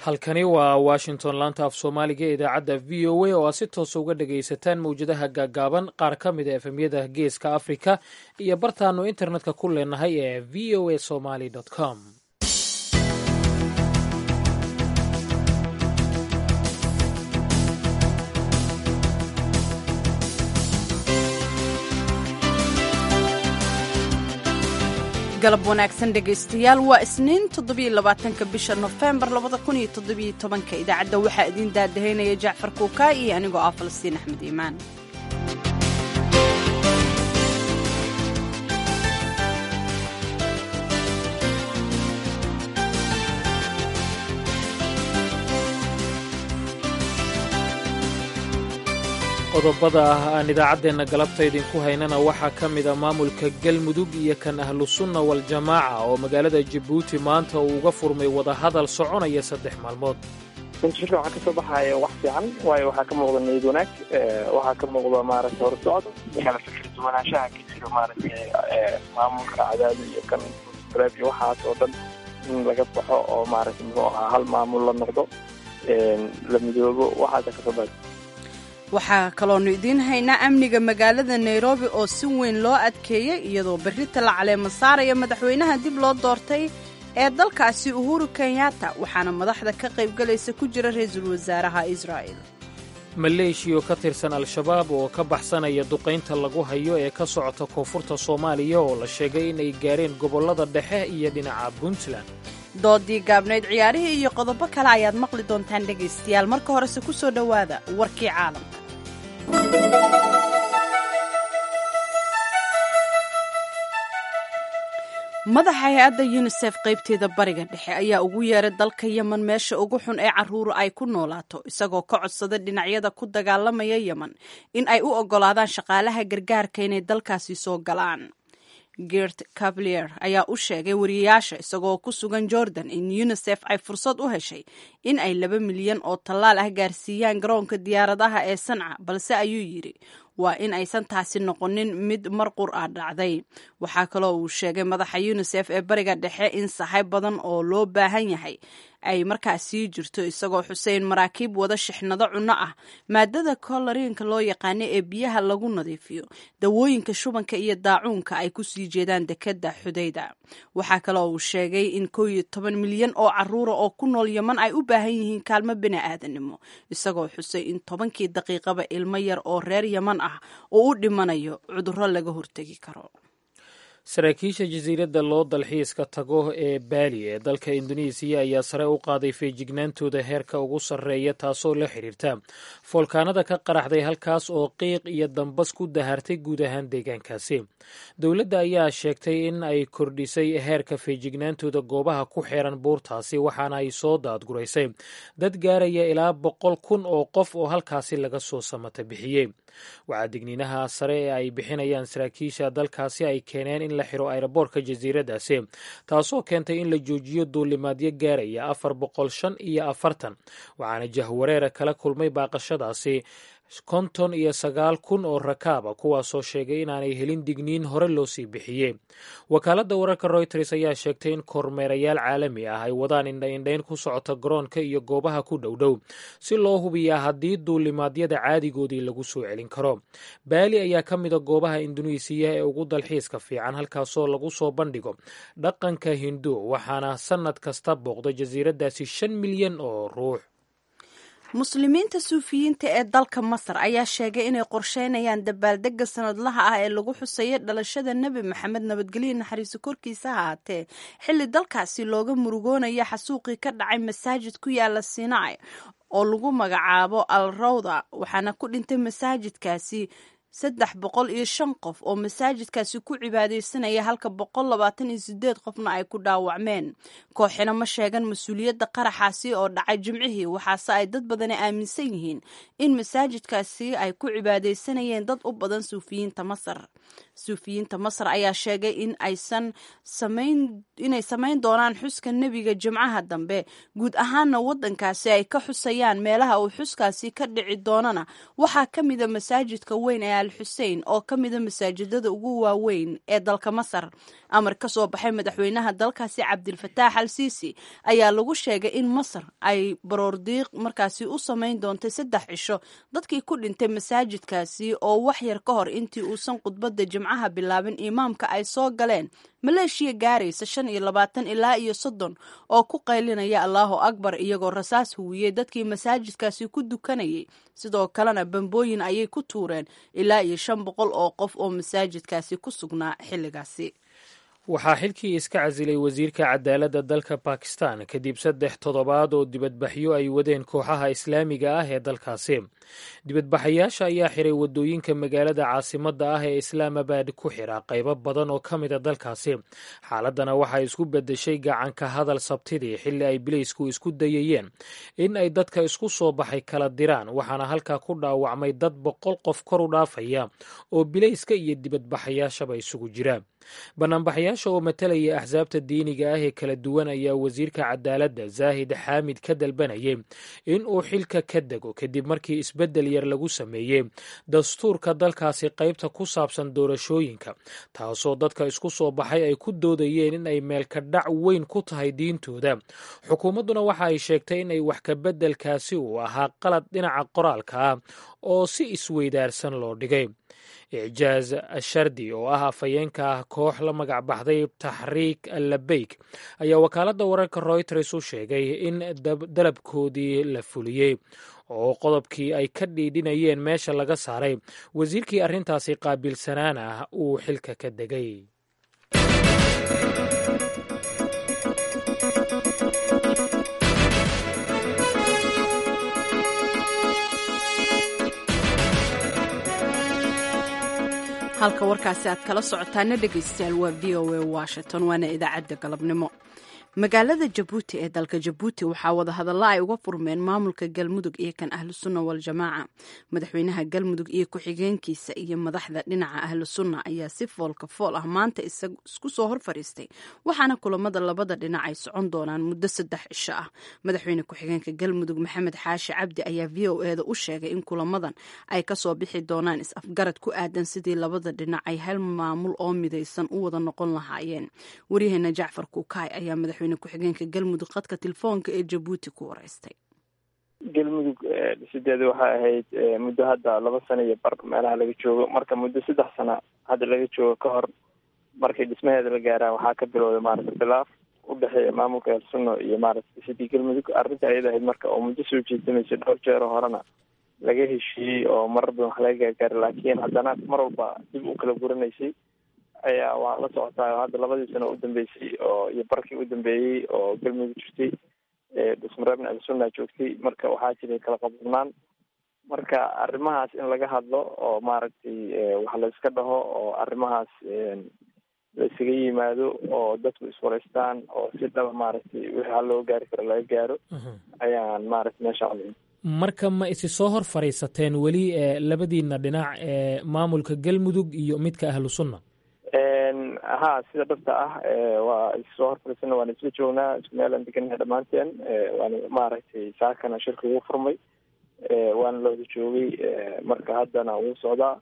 halkani waa washington laanta af soomaaliga ee idaacadda v o a oo aad si toosa uga dhagaysataan mawjadaha gaagaaban qaar ka mid a efemyada geeska afrika iyo bartaanu internetka ku leenahay ee v o a somaly com galab wanaagsan dhegaystayaal waa isniin toddobiyolabaatanka bisha nofembar labada kun iyo toddobiyo tobanka idaacadda waxaa idiin daadahaynaya jacfar kuukaa iyo anigoo ah falastiin axmed iimaan qodobada ah aan idaacaddeenna galabta idinku haynana waxaa ka mid a maamulka galmudug iyo kan ahlusunna waljamaaca oo magaalada jabuuti maanta uu uga furmay wadahadal soconaya saddex maalmood runti shirkan waxaa kasoo baxaya wax fiican waayo waxaa ka muuqda niyad wanaag waxaa ka muuqda maaragtay horsocod kala fikir duwanaanshaha ka jiro maaragtay maamulka cadaado iyo kan iyo waxaas oo dhan in laga baxo oo maaragtay muxuu ahaa hal maamul la noqdo la midoobo waxaasa kasoo baxay waxaa kaloonu idiin haynaa amniga magaalada nairobi oo si weyn loo adkeeyey iyadoo berrita la caleemo saaraya madaxweynaha dib loo doortay ee dalkaasi uhuru kenyatta waxaana madaxda ka qaybgalaysa ku jira ra-iisul wasaaraha israa'el maleeshiya oo ka tirsan al-shabaab oo ka baxsanaya duqaynta lagu hayo ee ka socota koonfurta soomaaliya oo la sheegay inay gaareen gobollada dhexe iyo dhinaca puntland doodii gaabnayd ciyaarihii iyo qodobo kale ayaad maqli doontaan dhegaystayaal marka horese ku soo dhowaada warkii caalamka madaxa hay-adda yunisef qaybteeda bariga dhexe ayaa ugu yeeray dalka yemen meesha ugu xun ee caruura ay ku noolaato isagoo ka codsada dhinacyada ku dagaalamaya yemen in ay u oggolaadaan shaqaalaha gargaarka inay dalkaasi soo galaan gert cavalier ayaa u sheegay wariyayaasha isagoo ku sugan jordan in unisef ay fursad u heshay in ay laba milyan oo tallaal ah gaarsiiyaan garoonka diyaaradaha ee sanca balse ayuu yidhi waa in aysan taasi noqonin mid mar qur ah dhacday waxaa kaloo uu sheegay madaxa unisef ee bariga dhexe in sahay badan oo loo baahan yahay ay markaas sii jirto isagoo xuseyn maraakiib wada shixnado cunno ah maadada koloriinka loo yaqaano ee biyaha lagu nadiifiyo dawooyinka shubanka iyo daacuunka ay ku sii jeedaan dekadda xudayda waxaa kaloo uu sheegay in kow iyo toban milyan oo caruura oo ku nool yeman ay u baahan yihiin kaalmo bini aadanimo isagoo xusay in tobankii daqiiqaba ilmo yar oo reer yeman ah oo u dhimanayo cudurro laga hortegi karo saraakiisha jasiiradda loo dalxiiska tago ee baali ee dalka indonesiya ayaa sare u qaaday feejignaantooda heerka ugu sarreeya taasoo la xiriirta foolkaanada ka qaraxday halkaas oo qiiq iyo dambas ku dahartay guud ahaan deegaankaasi dowladda ayaa sheegtay in ay kordhisay heerka feejignaantooda goobaha ku xeeran buurtaasi waxaana ay soo daadguraysay dad gaaraya ilaa boqol kun oo qof oo halkaasi laga soo samata bixiyey waxaa digniinaha sare ee ay bixinayaan saraakiisha dalkaasi ay keeneen in la xiro ayroboorka jasiiraddaasi taasoo keentay in la joojiyo duulimaadyo gaaraya afar boqol shan iyo afartan waxaana jahwareera kala kulmay baaqashadaasi konton iyo sagaal kun oo rakaaba kuwaasoo sheegay inaanay helin digniin hore loo sii bixiyey wakaaladda wararka royters ayaa sheegtay in kormeerayaal caalami ah ay wadaan indhaindhayn ku socota garoonka iyo goobaha ku dhowdhow si loo hubiyaa haddii duulimaadyada caadigoodii lagu soo celin karo baali ayaa ka mida goobaha induneisiya ee ugu dalxiiska fiican halkaasoo lagu soo bandhigo dhaqanka hindu waxaana sannad kasta booqda jasiiraddaasi shan milyan oo ruux muslimiinta suufiyiinta ee dalka masar ayaa sheegay inay qorsheynayaan dabaaldega sanadlaha ah ee lagu xuseeyo dhalashada nebi maxamed nabadgelyo naxariiso korkiisa ha haatee xilli dalkaasi looga murugoonayo xasuuqii ka dhacay masaajid ku yaala sinai oo lagu magacaabo al rawda waxaana ku dhintay masaajidkaasi saddex boqol iyo shan qof oo masaajidkaasi ku cibaadaysanaya halka boqol labaatan iyo sideed qofna ay ku dhaawacmeen kooxina ma sheegan mas-uuliyadda qaraxaasi oo dhacay jimcihii waxaase ay dad badani aaminsan yihiin in masaajidkaasi ay ku cibaadaysanayeen dad u badan suufiyiinta masar suufiyiinta masar ayaa sheegay in aysan samayn inay samayn doonaan xuska nebiga jimcaha dambe guud ahaanna waddankaasi ay ka xusayaan meelaha uu xuskaasi ka dhici doonana waxaa ka mida masaajidka weyn ee al xusein oo ka mida masaajidada ugu waaweyn ee dalka masar amar ka soo baxay madaxweynaha dalkaasi cabdilfataax al siisi ayaa lagu sheegay in masar ay baroordiiq markaasi u samayn doontay saddex cisho dadkii ku dhintay masaajidkaasi oo wax yar ka hor intii uusan khudbadda jimcaha bilaabin imaamka ay soo galeen maleeshiya gaaraysa shan iyo labaatan ilaa iyo soddon oo ku qaylinaya allaahu akbar iyagoo rasaas huwiyey dadkii masaajidkaasi ku dukanayay sidoo kalena bambooyin ayay ku tuureen ilaa iyo shan boqol oo qof oo masaajidkaasi ku sugnaa xilligaasi waxaa xilkii iska casilay wasiirka cadaaladda dalka bakistan kadib saddex toddobaad oo dibadbaxyo ay wadeen kooxaha islaamiga ah ee dalkaasi dibadbaxayaasha ayaa xiray waddooyinka magaalada caasimadda ah ee islaamabad ku xira qaybo badan oo ka mida dalkaasi xaaladdana waxay isku beddeshay gacanka hadal sabtidii xilli ay bileysku isku dayayeen in ay dadka isku soo baxay kala diraan waxaana halkaa ku dhaawacmay dad boqol qof kor u dhaafaya oo bileyska iyo dibadbaxayaashaba isugu jira banaanbaxayaasha oo matalaya axsaabta diiniga ah ee kala duwan ayaa wasiirka cadaaladda zaahid xaamid ka dalbanayay in uu xilka ka dego kadib markii isbeddel yar lagu sameeyey dastuurka dalkaasi qaybta ku saabsan doorashooyinka taasoo dadka isku soo baxay ay ku doodayeen in ay meelka dhac weyn ku tahay diintooda xukuumadduna waxa ay sheegtay in ay wax kabeddelkaasi uu ahaa qalad dhinaca qoraalka ah oo si isweydaarsan loo dhigay icjaaz ashardi oo ah afhayeenka ah koox la magac baxday taxriik allabeyk ayaa wakaaladda wararka royters u sheegay in dalabkoodii la fuliyey oo qodobkii ay ka dhiidhinayeen meesha laga saaray wasiirkii arrintaasi qaabilsanaan ah uu xilka ka degay halka warkaasi aad kala socotaana dhegaystayaal waa v o a washington waana idaacadda galabnimo magaalada jabuuti ee dalka jabuuti waxaa wadahadalla ay uga furmeen maamulka galmudug iyo kan ahlu sunna waljamaaca madaxweynaha galmudug iyo ku-xigeenkiisa iyo madaxda dhinaca ahlu sunna ayaa si foolka fool ah maanta isku soo hor fadhiistay waxaana kulamada labada dhinac ay socon doonaan muddo saddex cisho ah madaxweyne ku-xigeenka galmudug maxamed xaashi cabdi ayaa v o eda u sheegay in kulamadan ay kasoo bixi doonaan is-afgarad ku aadan sidii labada dhinac ay hal maamul oo midaysan u wada noqon lahaayeen waryaheena jacfar kuukaay ayaa madaxweyne ku-xigeenka galmudug qadka telefoonka ee jabuuti ku wareystay galmudug dhisideeda waxay ahayd muddo hadda laba sano iyo bar meelaha laga joogo marka muddo saddex sano hadda laga joogo ka hor markii dhismaheeda la gaaraan waxaa ka bilowday maaragta khilaaf u dhexeeya maamulka elsunno iyo maaragta dhisidii galmudug arrinta ayada ahayd marka oo muddo soo jeedamaysay dhowr jeer oo horena laga heshiiyey oo marar badan wax laga gaargaaray laakiin haddana mar walba dib u kala guranaysay ayaa waa la socotaa hadda labadii sano u dambeysay oo iyo barkii u dambeeyey oo galmudug jirtay dhusmareebna alsunna joogtay marka waxaa jiray kala qabnaan marka arrimahaas in laga hadlo oo maaragtay wax la iska dhaho oo arrimahaas la isaga yimaado oo dadku iswareystaan oo si dhaba maaragtay wixii hal loo gaari karo laga gaaro ayaan maaragtay meesha codin marka ma isi soo hor fadhiisateen weli labadiina dhinac ee maamulka galmudug iyo midka ahlu sunna ha sida dhabta ah waa issoo horfariisana waana isla joognaa isku meelaan deganahay dhammaanteen waana maaragtay saakana shirka ugu furmay waana looda joogay marka haddana wuu socdaa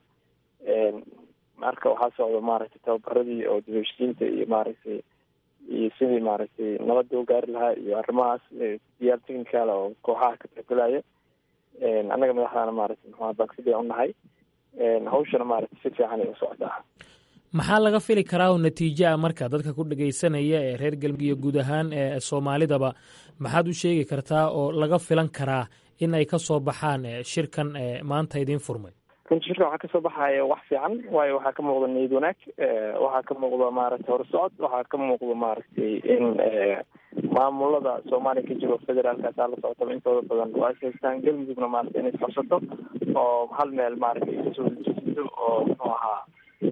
marka waxaa socda maaragtay tababaradii oo dibheshiinta iyo maaragtay iyo sidii maaragtay nabadda u gaari lahaa iyo arrimahaas diyaar technical oo kooxaha ka tixgelaya annaga madaxdaana maaragtay muxua bagsida unahay hawshana maaragtay si fiican ay u socdaa maxaa laga fili karaa oo natiijo ah marka dadka ku dhagaysanaya ee reer galmudug iyo guud ahaan ee soomaalidaba maxaad u sheegi kartaa oo laga filan karaa in ay ka soo baxaan shirkan maanta idiin furmay runti shirkan waxaa kasoo baxaya wax fiican waayo waxaa ka muuqda niyad wanaag waxaa ka muuqda maaragtay horsocod waxaa ka muuqda maaragtay in maamulada soomaaliya ka jiro federaalkaasaa la socotaba intooda badan waa is haystaan galmudugna maaragtay inay isxorsato oo hal meel maaragtay isoo jeedo oo muxuu ahaa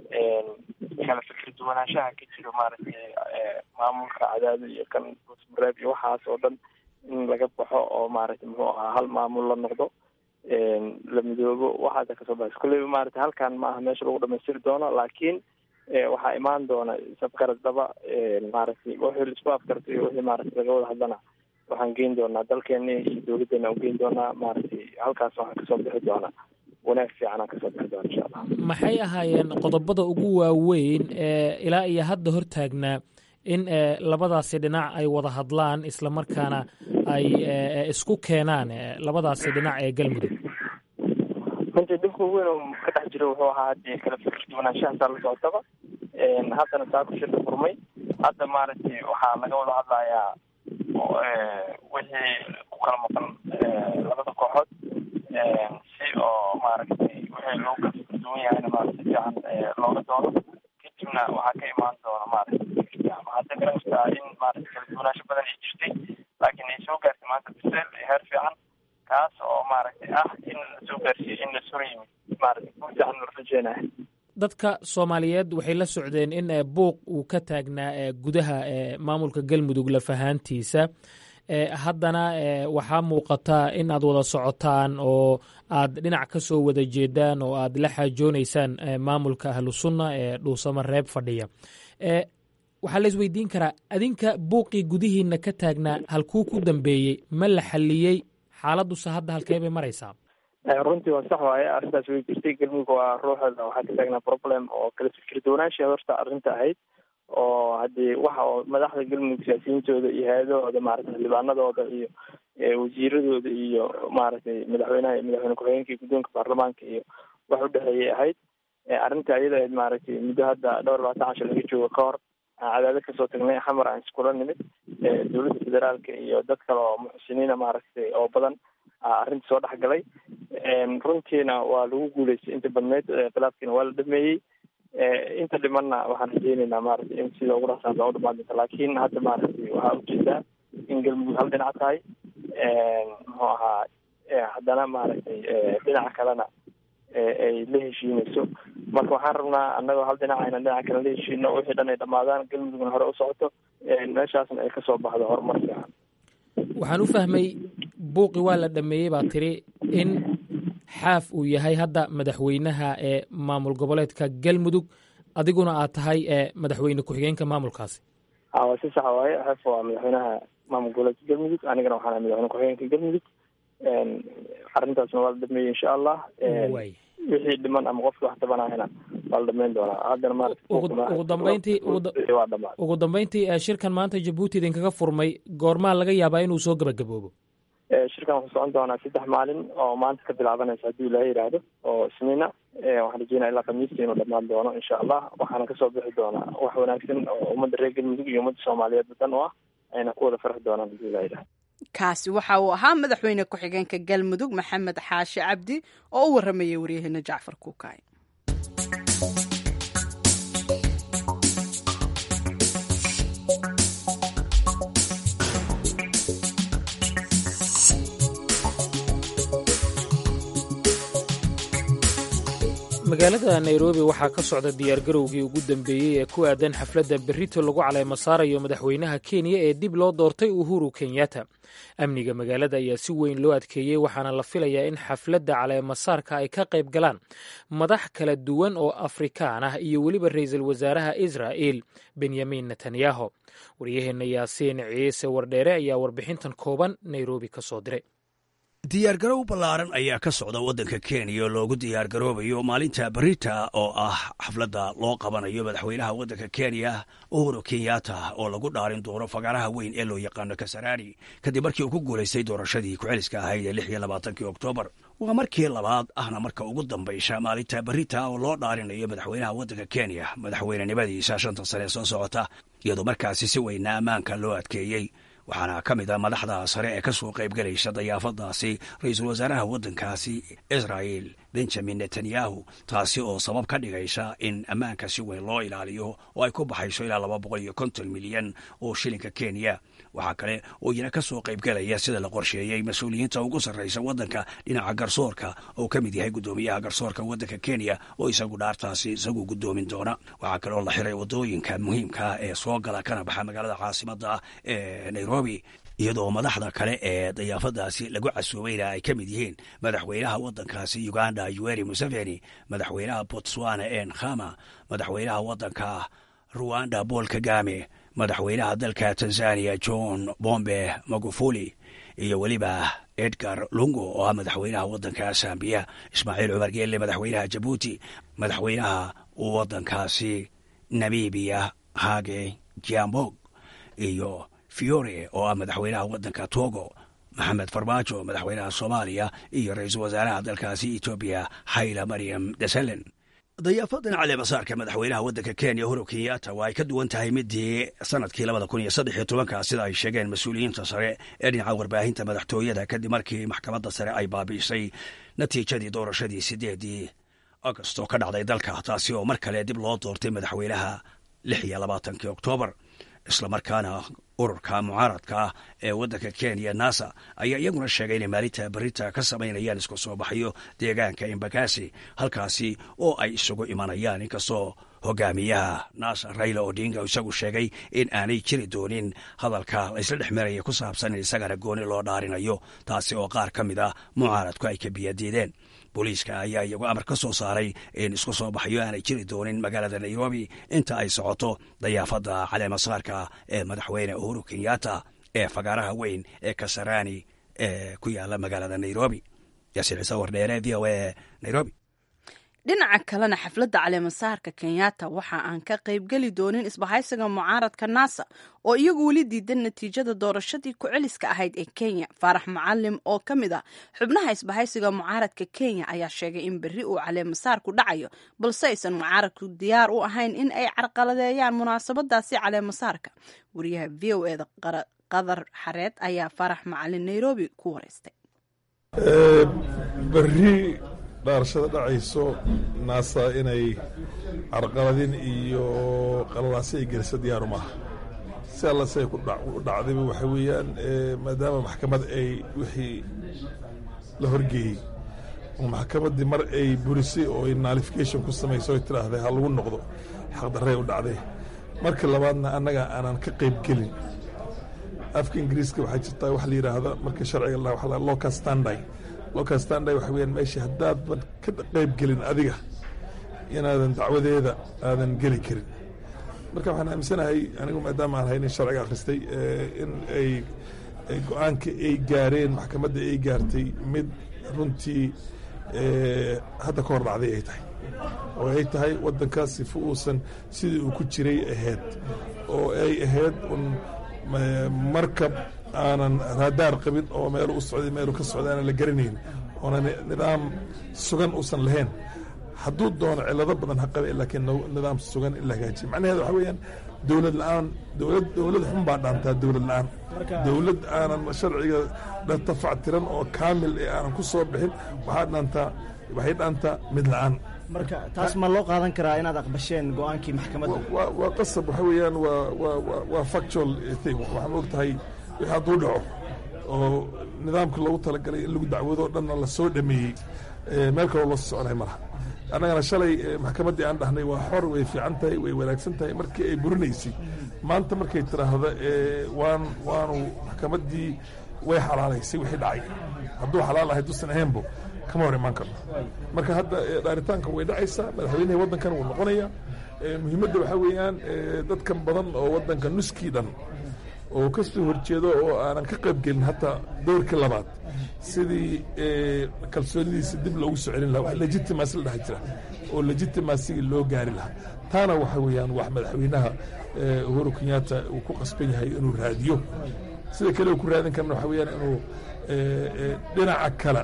kala fikir duwanaanshaha ka jiro maaragtay maamulka cadaado iyo kan busmareeb iyo waxaas oo dhan in laga baxo oo maaragtay muxuu ahaa hal maamul la noqdo la midoobo waxaasa kasoo baxaysa kulleyba maarata halkan ma aha meesha lagu dhamaystiri doono laakiin waxaa imaan doona sabgarad daba maaragtay wixii laisku afkarto iyo wixii maarata laga wada hadlana waxaan geyn doonaa dalkeena iyo dawladdeena aan geyn doonaa maaragtay halkaas waxaan kasoo bixi doonaa wanaag fiican aan kasoo bixi doona insha allah maxay ahaayeen qodobada ugu waaweyn ee ilaa iyo hadda hortaagnaa in labadaasi dhinac ay wada hadlaan islamarkaana ay isku keenaan labadaasi dhinac ee galmudug runtii dhibka ugu weyn oo ka dhex jira wuxuu ahaa hadii kala fikir duwanaanshahasaa la socotaba haddana saako shirka furmay hadda maaragtay waxaa laga wada hadlayaa wixii ku kala maqan labada kooxood si oo maaragtay wixii loo kala fikir duwan yahayna maarata fiican looga doono kadibna waxaa ka imaan doona maaragtay hadda garabtaa in maarata kala duwanaansho badan ay jirtay laakiin ay soo gaartay maanta biseel heer fiican kaas oo maaragtay ah in la soo gaarsiiyo in la sura yimid maaragtay guud fiican la rajeenaya dadka soomaaliyeed waxay la socdeen in buuq uu ka taagnaa gudaha maamulka galmudug lafahaantiisa haddana waxaa muuqataa in aad wada socotaan oo aad dhinac ka soo wada jeedaan oo aad la xaajoonaysaan maamulka ahlu sunna ee dhuusamo reeb fadhiya waxaa la isweydiin karaa adinka buuqii gudihiina ka taagnaa halkuu ku dambeeyey ma la xalliyey xaaladuse hadda halkee bay maraysaa runtii waa sax waaye arrintaas way jirtay galmudug waa ruuxeeda waxaa ka taagnaa problem oo kala fikir duwanaansha horta arrinta ahayd oo haddii waxa oo madaxda galmudug siyaasiyiintooda iyo hay-adahooda maaragtay xildhibaanadooda iyo wasiiradooda iyo maaragtay madaxweynaha iyo madaxweyne ku-xigeenka iyo guddoonka baarlamaanka iyo wax u dhexeeyay ahayd arrinta ayada ahayd maaragtay muddo hadda dhowr labaatan casho laga joogo ka hor cadaadad kasoo tagnay xamar aan iskula nimid dowladda federaalka iyo dad kale oo muxsiniina maaragtay oo badan arrinta soo dhex galay runtiina waa lagu guuleystay inta badneyd khilaafkiina waa la dhameeyey inta dhimanna waxaan rajeyneynaa maaragtay in sida ugu dhaqsaanta u dhamaan doonta laakiin hadda maaragtay waxaa ujeedaa in galmudug hal dhinac tahay muxuu ahaa haddana maaragtay dhinaca kalena ay la heshiinayso marka waxaan rabnaa annagoo hal dhinac ayna dhinaca kale la heshiino wixii dhan ay dhamaadaan galmudugna hore u socoto meeshaasna ay kasoo baxdo horumar fiican waxaan u fahmay buuqi waa la dhameeyey baa tiri in xaaf uu yahay hadda madaxweynaha ee maamul goboleedka galmudug adiguna aad tahay madaxweyne ku-xigeenka maamulkaasi waa si saxa waaye xaaf waa madaxweynaha maamul goboleedka galmudug anigana waxaan madaxweyne ku-xigeenka galmudug arrintaasna waa la dhameeyey insha allah wixii dhiman ama qofki wax tabanahayna waa la dhameyn doonaa haddana ugu dambeyntii ugu dambeyntii shirkan maanta jabuuti idinkaga furmay goormaa laga yaabaa inuu soo gabagaboobo shirkan wuxuu socon doonaa saddex maalin oo maanta ka bilaabanaysa haddii ilaaha yidhaahdo oo isniina waxaan rajeynaya ilaa khamiistii inuu dhamaan doono insha allah waxaana kasoo bixi doonaa wax wanaagsan oo ummadda reer galmudug iyo ummadda soomaaliyeed dan u ah ayna ku wada farxi doonaan haddii ilaha yidhahdo kaasi waxa uu ahaa madaxweyne ku-xigeenka galmudug maxamed xaashi cabdi oo u waramayay waryaheena jacfar kuukaay magaalada nairobi waxaa ka socda diyaargarowgii ugu dambeeyey ee ku aadan xafladda berrito lagu caleemo saarayo madaxweynaha kenya ee dib loo doortay uhuru kenyatta amniga magaalada ayaa si weyn loo adkeeyey waxaana la filayaa in xafladda caleemasaarka ay ka qayb galaan madax kala duwan oo afrikaan ah iyo weliba ra'iisul wasaaraha israa'il benyamin netanyahu waryaheenna yaasiin ciise wardheere ayaa warbixintan kooban nairobi ka soo diray diyaargarow ballaaran ayaa ka socda waddanka kenya oo loogu diyaargaroobayo maalinta berita oo ah xafladda loo qabanayo madaxweynaha waddanka kenya uhuru kenyatta oo lagu dhaarin doono fagaaraha weyn ee loo yaqaano kasarani kadib markii uu ku guulaystay doorashadii ku-xiliska ahayd ee lix iyo labaatankii oktoobar waa markii labaad ahna marka ugu dambaysha maalinta berita oo loo dhaarinayo madaxweynaha waddanka kenya madaxweynenimadiisa shanta sane soo socota iyadoo markaasi si weyna ammaanka loo adkeeyey waxaana ka mid a madaxda sare ee ka soo qayb galaysa dayaafadaasi ra-iisul wasaaraha waddankaasi israa'il benjamin netanyahu taasi oo sabab ka dhigaysa in ammaanka si weyn loo ilaaliyo oo ay ku baxayso ilaa laba boqol iyo konton milyan oo shilinka kenya waxaa kale oo iyana ka soo qayb galaya sida la qorsheeyey mas-uuliyiinta ugu sarraysa waddanka dhinaca garsoorka oo ka mid yahay guddoomiyaha garsoorka waddanka kenya oo isagu dhaartaasi isagu guddoomin doona waxaa kale oo la xiray waddooyinka muhiimka ee soo gala kana baxa magaalada caasimadda ee nairobi iyadoo madaxda kale ee dayaafadaasi lagu casuubayna ay ka mid yihiin madaxweynaha waddankaasi uganda yuweri museveni madaxweynaha botswana en khama madaxweynaha waddanka ruwanda paul kagame madaxweynaha dalka tanzaniya john bombe magufuli iyo weliba edgar lungo oo ah madaxweynaha waddanka zambiya ismaaciil cumar geelle madaxweynaha jabuuti madaxweynaha waddankaasi namibiya hage jiambog iyo fiore oo ah madaxweynaha waddanka togo maxamed farmaajo madaxweynaha soomaaliya iyo ra-iisul wasaaraha dalkaasi etoobiya hayla maryam desalen dayaafadan caleemasaarka madaxweynaha waddanka kenya huro kenyatta waa ay ka duwan tahay midii sanadkii labada kun iyo saddex iyo tobanka sida ay sheegeen mas-uuliyiinta sare ee dhinaca warbaahinta madaxtooyada kadib markii maxkamadda sare ay baabi'isay natiijadii doorashadii sideedii agost oo ka dhacday dalka taasi oo mar kale dib loo doortay madaxweynaha lix iyo labaatankii oktoobar islamarkaana ururka mucaaradka ah ee waddanka kenya nasa ayaa iyaguna sheegay inay maalinta berita ka samaynayaan isku soo baxyo deegaanka embakasi halkaasi oo ay isugu imanayaan inkastoo hogaamiyaha nasa raila odinga isagu sheegay in aanay jiri doonin hadalka laysla dhex maraya ku saabsan in isagana gooni loo dhaarinayo taasi oo qaar ka mid ah mucaaradku ay ka biyadiideen booliiska ayaa iyagu amar ka soo saaray in isku soo baxyo aanay jiri doonin magaalada nairobi inta ay socoto dayaafadda caleemasaarka ee madaxweyne uhuru kenyatta ee fagaaraha weyn ee kasarani ee ku yaala magaalada nairobi yaasiin ciise wardheere v o a nairobi dhinaca kalena xafladda caleemasaarka kenyatta waxa aan ka qaybgeli doonin isbahaysiga mucaaradka nasa oo iyagu weli diidan natiijada doorashadii ku-celiska ahayd ee kenya faarax macalim oo ka mid ah xubnaha isbahaysiga mucaaradka kenya ayaa sheegay in berri uu caleemasaarku dhacayo balse aysan mucaaradku diyaar u ahayn in ay carqaladeeyaan munaasabadaasi caleemasaarka wariyaha v o eda qadar xareed ayaa faarax macalin nairobi ku wareystay dhaarashada dhacayso naasa inay carqaladin iyo qalalaasi ay geliso diyaaru maaha si alla si ay ku dhacdayba waxa weeyaan maadaama maxkamad ay wixii la horgeeyey oo maxkamaddii mar ay burisay oo ay nalification ku samayso oy tidhaahday ha lagu noqdo xaqdarray u dhacday marka labaadna annaga aanan ka qayb gelin afka ingiriiska waxaa jirtaa wax la yidhaahda marka sharciga local standby local standby waxa weyaan meesha haddaadan ka qayb gelin adiga inaadan dacwadeeda aadan geli karin marka waxaan aaminsanahay anigu maadaama aan haynin sharciga akhristay in ay go-aanka ay gaareen maxkamadda ay gaartay mid runtii hadda ka hor dhacday ay tahay oo ay tahay waddankaas sifa uusan sidii uu ku jiray ahayd oo ay ahayd un markab aanan raadaar qabin oo meelu u socday meelu ka socday aanan la garanayn oona nidaam sugan uusan lahayn hadduu doono cilado badan ha qabe laakiin nidaam sugan in la hagaajiya macnaheeda waxa weeyaan dowlad la-aan dowlad dowlad xun baa dhaantaa dowlad la-aan dowlad aanan sharciga tafactiran oo kaamil ee aanan ku soo bixin waxaa dhaantaa waxay dhaantaa mid la-aan marka taas ma loo qaadan karaa inaad aqbasheen go-aankii maxkamadda waa qasab waxa weeyaan waa waa waa factual thing waxaan og tahay wixii hadduu dhaco oo nidaamka loogu talagalay in lagu dacwado o dhanna la soo dhameeyey meel kaloo loo soconay malaha annagana shalay maxkamaddii aan dhahnay waa xor way fiican tahay way wanaagsan tahay markii ay burinaysay maanta markay tiraahda waan waanu maxkamaddii way xalaalaysay wixii dhacay hadduu xalaal ahay dusan ahaynbo kama hor imaan karno marka hadda dhaaritaanka way dhacaysaa madaxweynaha waddankan wuu noqonaya muhiimadda waxaa weeyaan dadkan badan oo waddanka nuskii dhan oo ka soo horjeedo oo aanan ka qayb gelin hataa dowrkii labaad sidii kalsoonidiisa dib loogu soo celin laha wax legitimacy la dhaha jira oo legitimacyga loo gaari lahaa taana waxa weeyaan wax madaxweynaha uhuru kenyatta uu ku qasban yahay inuu raadiyo sida kale uu ku raadin karna waxa weeyaan inuu dhinaca kale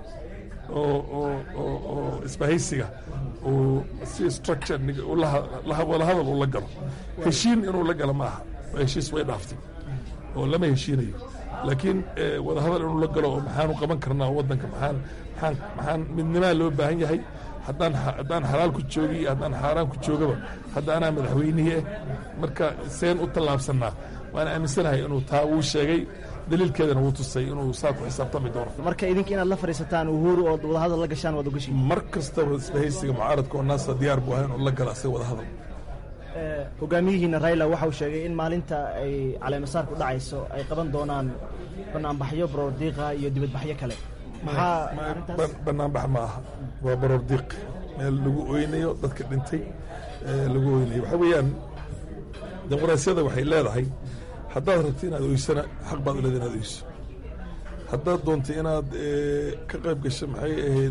oo isbahaysiga uu si structure wadahadal uu la galo heshiin inuu la galo ma aha heshiis way dhaaftay oo lama heshiinayo laakiin wadahadal inuu la galo oo maxaanu qaban karnaa waddanka maxaan maxaan maxaan midnimaa loo baahan yahay haddaan haddaan xalaal ku joogi iyo haddaan xaaraan ku joogaba hadda anaa madaxweynihii ah marka seen u tallaabsannaa waana aaminsanahay inuu taa wuu sheegay daliilkeedana wuu tusay inuu saa ku xisaabtami doono marka idinka inaad la fadhiisataan uhuru ood wadahadal la gashaan waad ogashiin mar kastaba isbahaysiga mucaaradka oo naasa diyaar buu ahay inuu la gala asaga wadahadal hogaamiyihiina raila waxa uu sheegay in maalinta ay caleemasaarku dhacayso ay qaban doonaan banaanbaxyo baroordiiqa iyo dibadbaxyo kale maxaa banaanbax ma aha waa baroordiiq meel lagu oynayo dadka dhintay lagu oynayo waxaa weeyaan dimuqraasiyada waxay leedahay haddaad rabto inaad oysana xaq baad u leeda inaad oyso haddaad doonto inaad ka qayb gasho maxay ahayd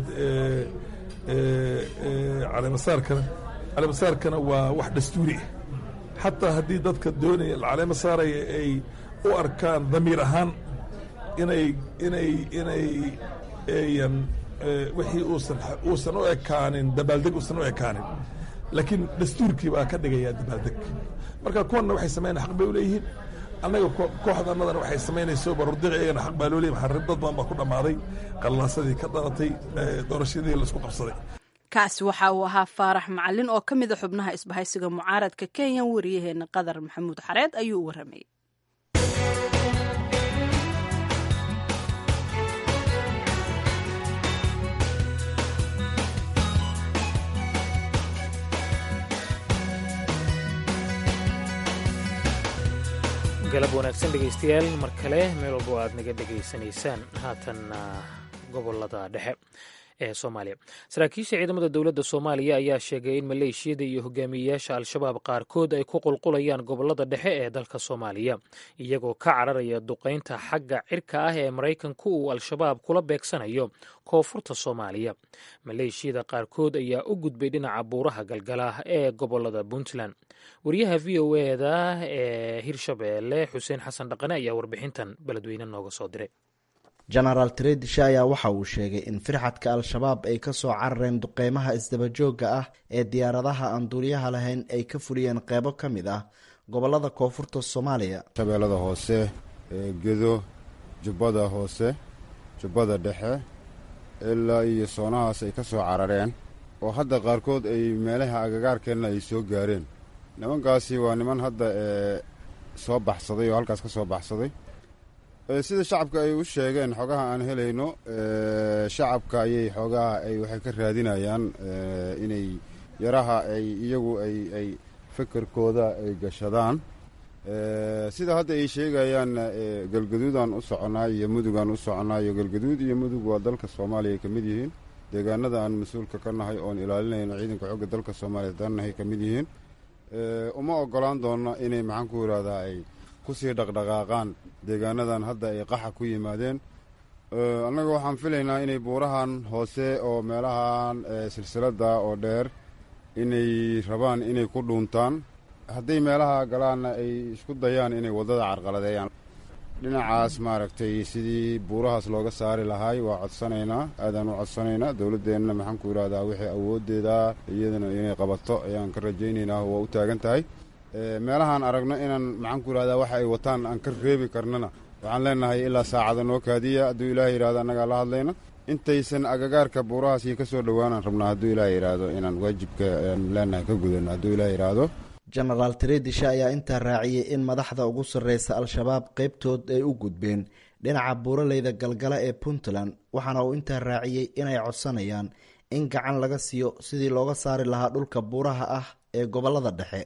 caleemasaarkana caleemasaarkana waa wax dastuuri ah xataa haddii dadka doonaya caleema saaraya ay u arkaan damiir ahaan inay inay inay eyan wixii uusan uusan u ekaanin dabaaldeg uusan u ekaanin laakiin dastuurkii baa ka dhigaya dabaaldeg marka kuwanna waxay sameynaya xaq bay u leeyihiin annaga kooxda annadana waxay samaynayso barordiq iyagana xaq baa loo leeyahy maxaa dad badan baa ku dhammaaday qallaasadii ka dhalatay doorashadii laisku qabsaday kaasi waxa uu ahaa faarax macalin oo ka mida xubnaha isbahaysiga mucaaradka kenya wariyaheena qadar maxamuud xareed ayuu u warramayay galab wanaagsan dhegaystayaal mar kale meel walbo aad naga dhegaysanaysaan haatanna gobolada dhexe ee soomaaliya saraakiisha ciidamada dowladda soomaaliya ayaa sheegay in maleeshiyada iyo hogaamiyeyaasha al-shabaab qaarkood ay ku qulqulayaan gobolada dhexe ee dalka soomaaliya iyagoo ka cararaya duqaynta xagga cirka ah ee maraykanku uu al-shabaab kula beegsanayo koonfurta soomaaliya maleeshiyada qaarkood ayaa u gudbay dhinaca buuraha galgala ee gobolada puntland wariyaha v o eda ee hirshabeelle xuseen xasan dhaqane ayaa warbixintan beledweyne nooga soo diray genaraal tredisha ayaa waxa uu sheegay in firxadka al-shabaab ay ka soo carareen duqeymaha isdabajooga ah ee diyaaradaha aan duuliyaha lahayn ay ka fuliyeen qeybo ka mid ah gobolada koonfurta soomaaliya shabeellada hoose gedo jubbada hoose jubbada dhexe ilaa iyo soonahaas ay ka soo carareen oo hadda qaarkood ay meelaha agagaarkeenna ay soo gaareen nimankaasi waa niman hadda ee soo baxsaday oo halkaas ka soo baxsaday sida shacabka ay u sheegeen xogaha aan helayno shacabka ayay xoogaha ay waxay ka raadinayaan inay yaraha ay iyagu ay ay fekerkooda ay gashadaan sida hadda ay sheegayaan galgaduudaan u soconaa iyo mudugaan u soconaa iyo galgaduud iyo mudug waa dalka soomaaliya ay ka mid yihiin deegaanada aan mas-uulka ka nahay oon ilaalinayno ciidanka xogga dalka soomaaliya dannahay ka mid yihiin uma ogolaan doonno inay maxaan ku yidhahdaa ay kusii dhaqdhaqaaqaan deegaanadan hadda ay qaxa ku yimaadeen annaga waxaan filaynaa inay buurahan hoose oo meelahan silsilada oo dheer inay rabaan inay ku dhuuntaan hadday meelaha galaanna ay isku dayaan inay waddada carqaladeeyaan dhinacaas maaragtay sidii buurahaas looga saari lahaay waa codsanaynaa aadaan u codsanaynaa dowladdeenna maxaan ku yidhahdaa wixii awooddeeda iyadana inay qabato ayaan ka rajaynaynaa waa u taagan tahay meelahaan aragno inaan maxaan ku yidhahdaa waxa ay wataan aan ka reebi karnana waxaan leenahay ilaa saacada noo kaadiya hadduu ilaah yidhahdo annagaa la hadlayna intaysan agagaarka buurahaasi ka soo dhowaanaan rabnaa hadduu ilaah yidhaahdo inaan waajibka aan leenahay ka gudano hadduu ilaah yidhaahdo genaraal tredisha ayaa intaa raaciyey in madaxda ugu sarreysa al-shabaab qeybtood ay u gudbeen dhinaca buuraleyda galgala ee puntland waxaana uu intaa raaciyey inay codsanayaan in gacan laga siiyo sidii looga saari lahaa dhulka buuraha ah ee gobolada dhexe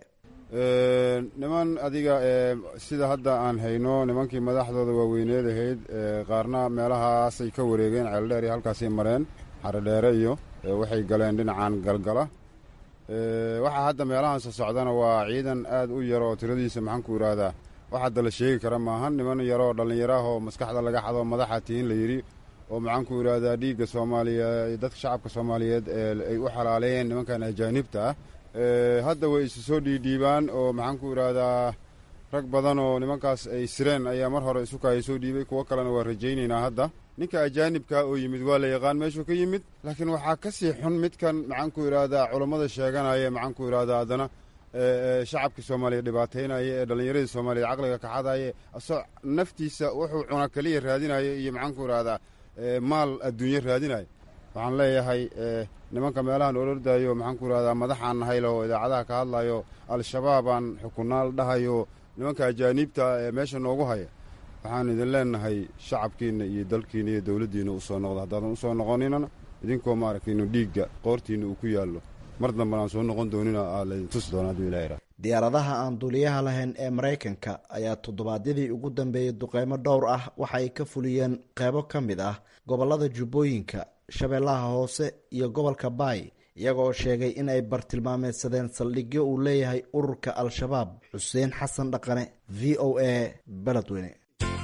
niman adiga sida hadda aan hayno nimankii madaxdooda waaweyneed ahayd qaarna meelahaasay ka wareegeen ceeldheer iyo halkaasay mareen xarodheere iyo waxay galeen dhinacan galgala waxaa hadda meelahaansa socdana waa ciidan aad u yar oo tiradiisa maxaan ku yidhaahdaa wax hadda la sheegi kara maahan niman yaroo dhallinyaraah oo maskaxda laga xado madaxa tihin la yidhi oo maxaan ku yidhaahdaa dhiigga soomaaliya dadka shacabka soomaaliyeed ay u xalaaleeyeen nimankan ajaanibta ah hadda way isu soo dhiidhiibaan oo maxaan ku idhaahdaa rag badan oo nimankaas ay sireen ayaa mar hore isukaaya soo dhiibay kuwo kalena waa rajaynaynaa hadda ninka ajaanibka oo yimid waa la yaqaan meeshuu ka yimid laakiin waxaa ka sii xun midkan maxaan ku idhaahdaa culammada sheeganaya maxaan ku idhahdaa haddana shacabkii soomaaliya dhibaataynaya ee dhallinyaradii soomaaliya caqliga kaxadaya asoo naftiisa wuxuu cuna keliya raadinaya iyo maxaan ku idhahdaa maal adduunye raadinaya waxaan leeyahay nimanka meelahan olordayo maxaan ku idhahdaa madaxaan nahay oo idaacadaha ka hadlayo al-shabaabaan xukunaal dhahayo nimanka ajaaniibta ee meesha noogu haya waxaan idin leenahay shacabkiinna iyo dalkiina iyo dowladdiina usoo noqda haddaadan usoo noqoninana idinkoo maaragtay inu dhiigga qoortiinna uu ku yaallo mar dambana aan soo noqon doonina aa laydin tusi doona hadduu ilaha diyaaradaha aan duuliyaha lahayn ee maraykanka ayaa toddobaadyadii ugu dambeeyey duqeymo dhowr ah waxa ay ka fuliyeen qeybo ka mid ah gobolada jubbooyinka shabeellaha hoose iyo gobolka baay iyagoo sheegay in ay bartilmaameedsadeen saldhigyo uu leeyahay ururka al-shabaab xuseen xasan dhaqane v o a beledweyne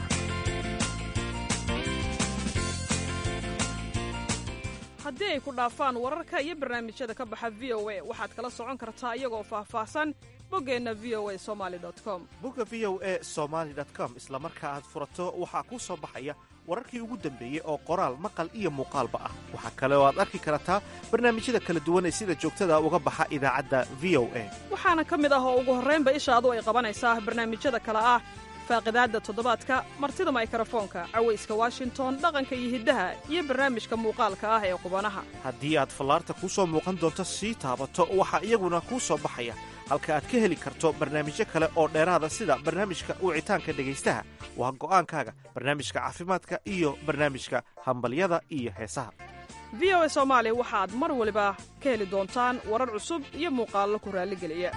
haddii ay ku dhaafaan wararka iyo barnaamijyada ka baxa v o a waxaad kala socon kartaa iyagoo faahfaahsan boggeenna v o a somali com bogga v o a somaali com isla marka aad furato waxaa kuu soo baxaya wararkii ugu dambeeyey oo qoraal maqal iyo muuqaalba ah waxaa kale oo aad arki kartaa barnaamijyada kala duwan ee sida joogtada uga baxa idaacadda v o a waxaana ka mid ah oo ugu horraynba ishaadu ay qabanaysaa barnaamijyada kale ah faaqidaadda toddobaadka martida maykarafoonka cawayska washington dhaqanka iyo hiddaha iyo barnaamijka muuqaalka ah ee qubanaha haddii aad fallaarta kuu soo muuqan doonto sii taabato waxaa iyaguna kuu soo baxaya halka aad ka heli karto barnaamijyo kale oo dheeraada sida barnaamijka wicitaanka dhegaystaha waa go'aankaaga barnaamijka caafimaadka iyo barnaamijka hambalyada iyo heesaha v o a soomaali waxaad mar waliba ka heli doontaan warar cusub iyo muuqaallo ku raalligeliya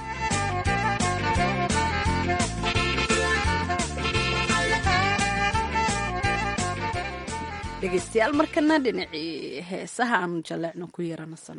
dhegeystayaal markana dhinacii heesaha aanu jaleecno ku yaranasan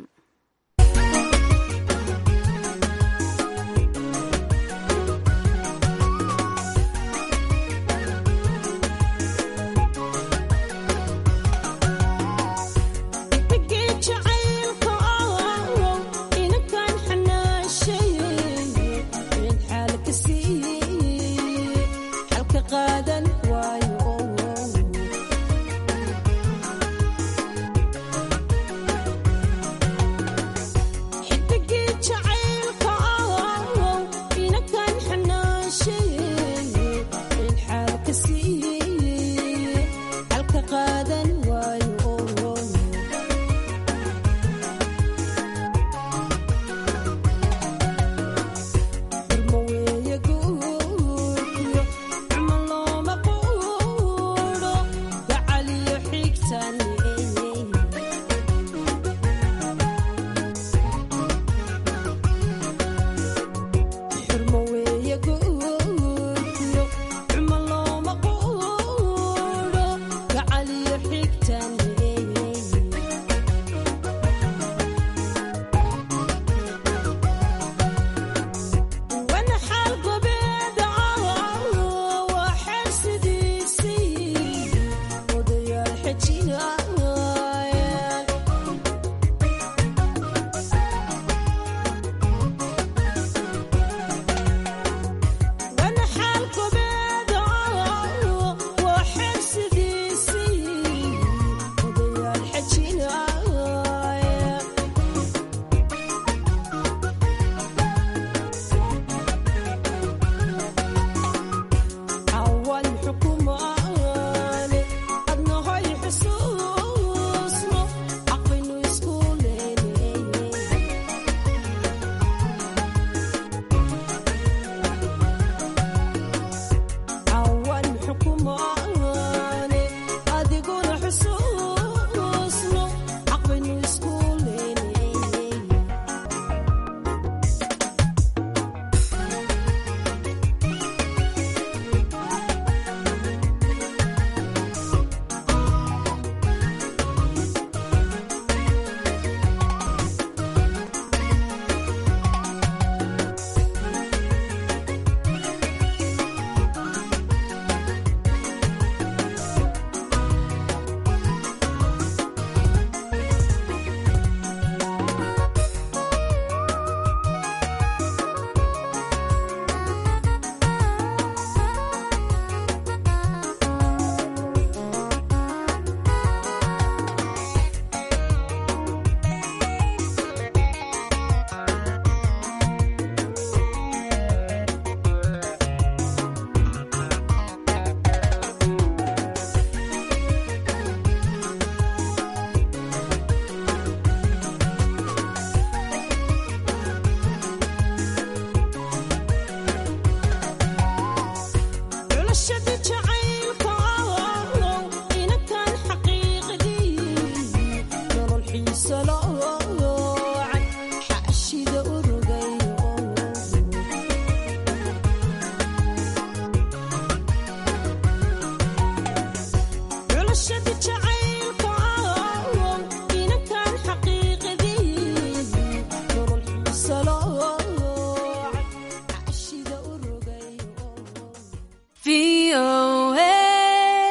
VOA.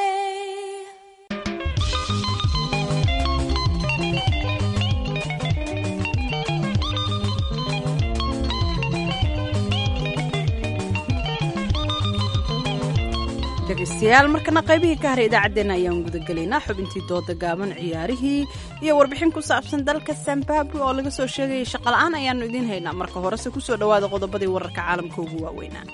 dhegeystayaal markana qaybihii ka haray idaacaddeenna ayaan gudagelaynaa xubintii dooda gaaban ciyaarihii iyo warbixin ku saabsan dalka zimbabwe oo laga soo sheegayay shaqola'aan ayaannu idiin haynaa marka horese kusoo dhowaada qodobadii wararka caalamka ugu waaweynaa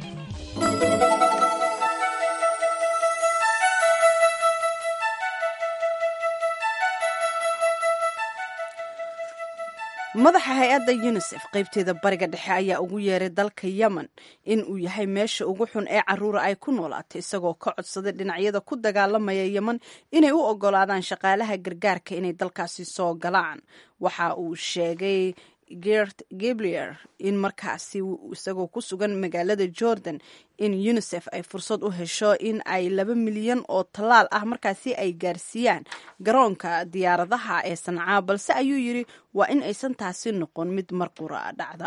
madaxa hay-adda yunisef qaybteeda bariga dhexe ayaa ugu yeeray dalka yemen in uu yahay meesha ugu xun ee caruura ay ku noolaatay isagoo ka codsaday dhinacyada ku dagaalamaya yemen inay u ogolaadaan shaqaalaha gargaarka inay dalkaasi soo galaan waxa uu sheegay gert gablier in markaasi isagoo ku sugan magaalada jordan in unisef ay fursad u hesho in ay laba milyan oo tallaal ah markaasi ay gaarsiiyaan garoonka diyaaradaha ee sancaa balse ayuu yidhi waa in aysan taasi noqon mid marqura dhacda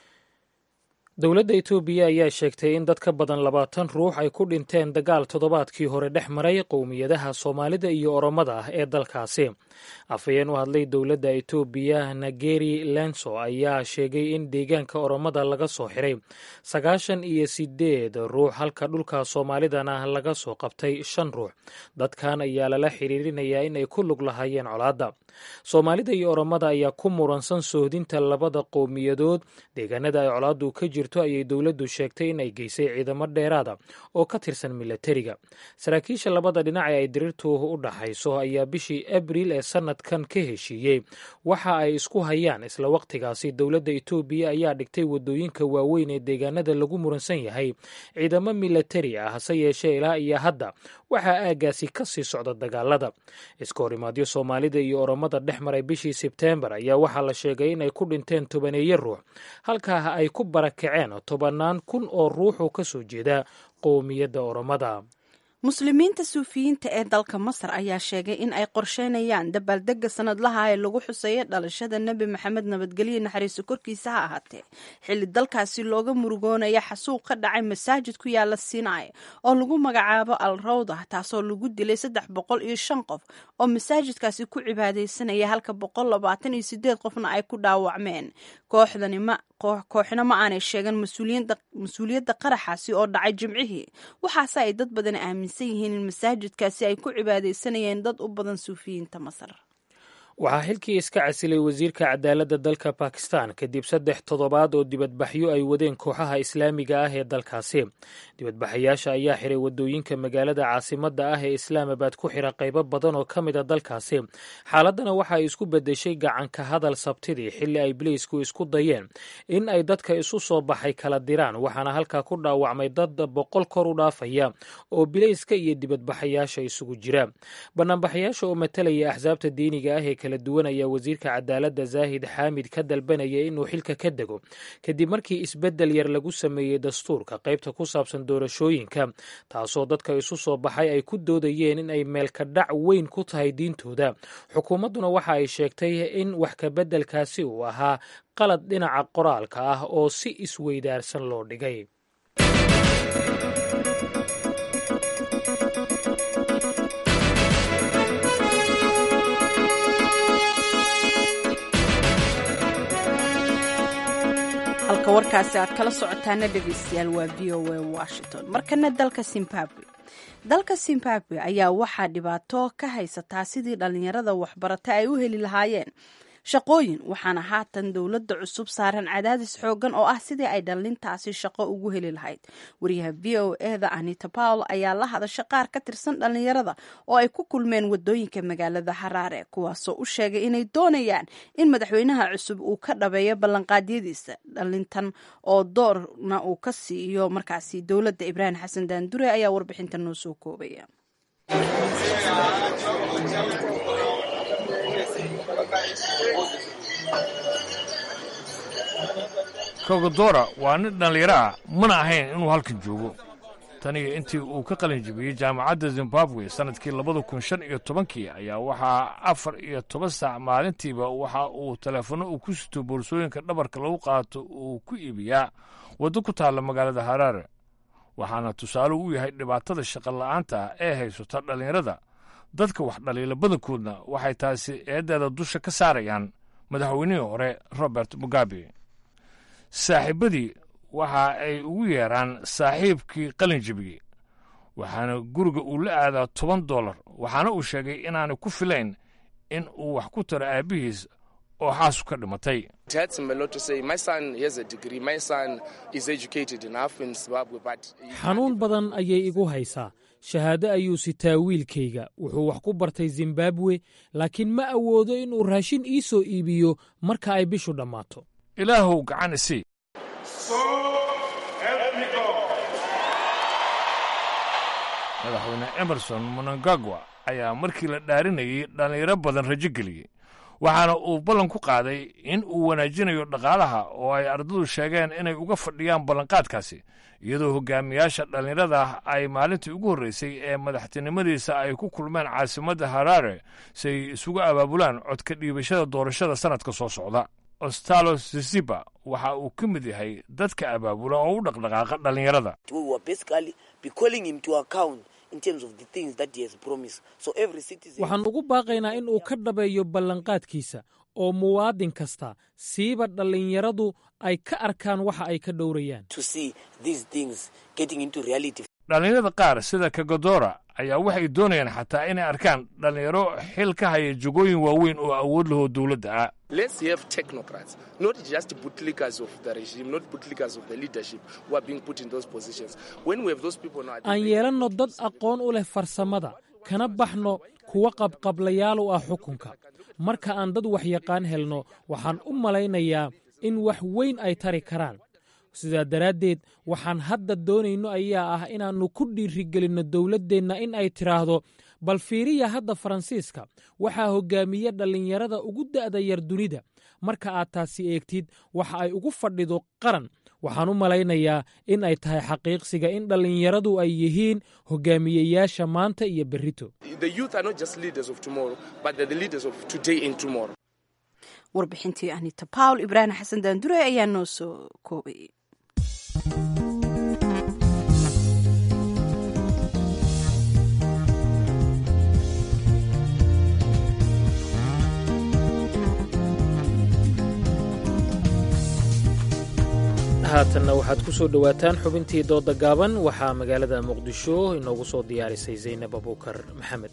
dowladda etoobiya ayaa sheegtay in dad ka badan labaatan ruux ay ku dhinteen dagaal toddobaadkii hore dhex maray qowmiyadaha soomaalida iyo oromada ah ee dalkaasi afhayeen u hadlay dowladda etoobiya nageri lenso ayaa sheegay in deegaanka oromada laga soo xiray sagaashan iyo sideed ruux halka dhulka soomaalidana laga soo qabtay shan ruux dadkan ayaa lala xiriirinayaa in ay ku lug lahaayeen colaadda soomaalida iyo oromada ayaa ku muransan sohdinta labada qowmiyadood deegaanada ay colaaddu ka jirto ayay dowladdu sheegtay in ay geysay ciidamo dheeraada oo ka tirsan milatariga saraakiisha labada dhinac ee ay diriirtu u dhaxayso ayaa bishii abriil ee sanadkan ka heshiiyey waxa ay isku hayaan isla waqtigaasi dowladda etoobiya ayaa dhigtay wadooyinka waaweyn ee deegaanada lagu muransan yahay ciidamo milatari ah hase yeeshee ilaa iyo hadda waxaa aagaasi ka sii socda dagaalada iska horimaadyo soomaalida iyo oromada dhex maray bishii sebteembar ayaa waxaa la sheegay in ay ku dhinteen tobaneeyo ruux halkaa ay ku barakaceen tobannaan kun oo ruuxoo ka soo jeeda qowmiyadda oromada muslimiinta suufiyiinta ee dalka masar ayaa sheegay in ay qorsheynayaan dabaaldega sanadlaha ee lagu xuseeyo dhalashada nebi maxamed nabadgelyo naxariiso korkiisa ha ahaatee xilli dalkaasi looga murugoonaya xasuuq ka dhacay masaajid ku yaala sinai oo lagu magacaabo al rawda taasoo lagu dilay saddex boqol iyo shan qof oo masaajidkaasi ku cibaadeysanaya halka boqol labaatan iyo sideed qofna ay ku dhaawacmeen kooxdani ma kooxna ma aanay sheegan mas-uuliyadda qaraxaasi oo dhacay jimcihii waxaase ay dad badan aaminsan yihiin in masaajidkaasi ay ku cibaadeysanayeen dad u badan suufiyiinta masar waxaa xilkii iska casilay wasiirka cadaaladda dalka bakistan kadib saddex toddobaad oo dibadbaxyo ay wadeen kooxaha islaamiga ah ee dalkaasi dibadbaxayaasha ayaa xiray wadooyinka magaalada caasimadda ah ee islaamabad ku xira qaybo badan oo ka mid a dalkaasi xaaladdana waxa ay isku beddeshay gacanka hadal sabtidii xilli ay biliisku isku dayeen in ay dadka isu soo baxay kala diraan waxaana halkaa ku dhaawacmay dad boqol kor u dhaafaya oo bilayska iyo dibadbaxayaasha isugu jira banaanbaxayaasha oo matalaya axsaabta diiniga ah ee kala duwan ayaa wasiirka cadaaladda zaahid xaamid ka dalbanaya inuu xilka ka dego kadib markii isbeddel yar lagu sameeyey dastuurka qaybta ku saabsan doorashooyinka taasoo dadka isu soo baxay ay ku doodayeen in ay meelka dhac weyn ku tahay diintooda xukuumadduna waxa ay sheegtay in wax kabeddelkaasi uu ahaa qalad dhinaca qoraalka ah oo si isweydaarsan loo dhigay halka warkaasi aad kala socotaana dhegeystayaal waa v o a washington markana dalka zimbabwe dalka zimbabwe ayaa waxaa dhibaato ka haysataa sidii dhalinyarada waxbarata ay u heli lahaayeen shaqooyin waxaana haatan dowladda cusub saaran cadaadis xoogan oo ah sidii ay dhalintaasi shaqo ugu heli lahayd wariyaha v o eda anita pawl ayaa la hadasha qaar ka tirsan dhalinyarada oo ay ku kulmeen wadooyinka magaalada haraare kuwaasoo u sheegay inay doonayaan in madaxweynaha cusub uu ka dhabeeyo ballanqaadyadiisa dhalintan oo doorna uu ka siiyo markaasi dowladda ibraahim xasan daandure ayaa warbixinta noo soo koobaya kogodora waa nin dhallinyaro ah mana ahayn inuu halkan joogo taniyo intii uu ka qalin jibiyey jaamacadda zimbabwe sannadkii labada kun shan iyo tobankii ayaa waxaa afar iyo toban saac maalintiiba waxa uu teleefanno uu ku sito boorsooyinka dhabarka lagu qaato uu ku iibiyaa waddo ku taalla magaalada haraare waxaana tusaale u yahay dhibaatada shaqola'aanta ah ee haysata dhallinyarada dadka wax dhaliila badankoodna waxay taasi eeddeeda dusha ka saarayaan madaxweynihii hore robert mugabe saaxiibadii waxa ay ugu yeeraan saaxiibkii qalin jebiyey waxaana guriga uu la aadaa toban dollar waxaana uu sheegay inaanay ku filayn in uu wax ku taro aabbihiis oo xaasu ka dhimatay xanuun badan ayay igu haysaa shahaado ayuu sitaa wiilkayga wuxuu wax ku bartay zimbabwe laakiin ma awoodo inuu raashin ii soo iibiyo marka ay bishu dhammaato ilaahow gacan isii madaxweyne emerson monangagwa ayaa markii la dhaarinayay dhallinyaro badan rajo geliyey waxaana uu ballan ku qaaday in uu wanaajinayo dhaqaalaha oo ay ardadu sheegeen inay uga fadhiyaan ballanqaadkaasi iyadoo hogaamiyaasha dhallinyarada ay maalintii ugu horreysay ee madaxtinimadiisa ay ku kulmeen caasimadda haraare si ay isugu abaabulaan codka dhiibashada doorashada sannadka soo socda ostalo sisiba waxa uu ka mid yahay dadka abaabula oo u dhaqdhaqaaqa dhallinyarada waxaan ugu baaqaynaa in uu ka dhabeeyo ballanqaadkiisa oo muwaadin kasta siiba dhallinyaradu ay ka arkaan waxa ay ka dhowrayaan dhallinyarada qaar sida kagodora ayaa waxay doonayaan xataa inay arkaan dhallinyaro xil ka haya jogooyin waaweyn oo awood lahoo dowladda ah aan yeelanno dad aqoon u leh farsamada kana baxno kuwa qabqablayaal u ah xukunka marka aan dad waxyaqaan helno waxaan u malaynayaa in wax weyn ay tari karaan sidaa daraaddeed waxaan hadda doonayno ayaa ah inaannu ku dhiirigelinno dowladdeenna in ay tidhaahdo bal fiiriya hadda faransiiska waxaa hoggaamiya dhallinyarada ugu da'da yar dunida marka aad taasi eegtid waxa ay ugu fadhido qaran waxaan u malaynayaa in ay tahay xaqiiqsiga in dhallinyaradu ay yihiin hogaamiyeyaasha maanta iyo berrito warbixintii anita bawl ibraahim xasan daandure ayaa noo soo koobayay haatanna waxaad ku soo dhowaataan xubintii dooda gaaban waxaa magaalada muqdisho inoogu soo diyaarisay zaynab abuukar maxamed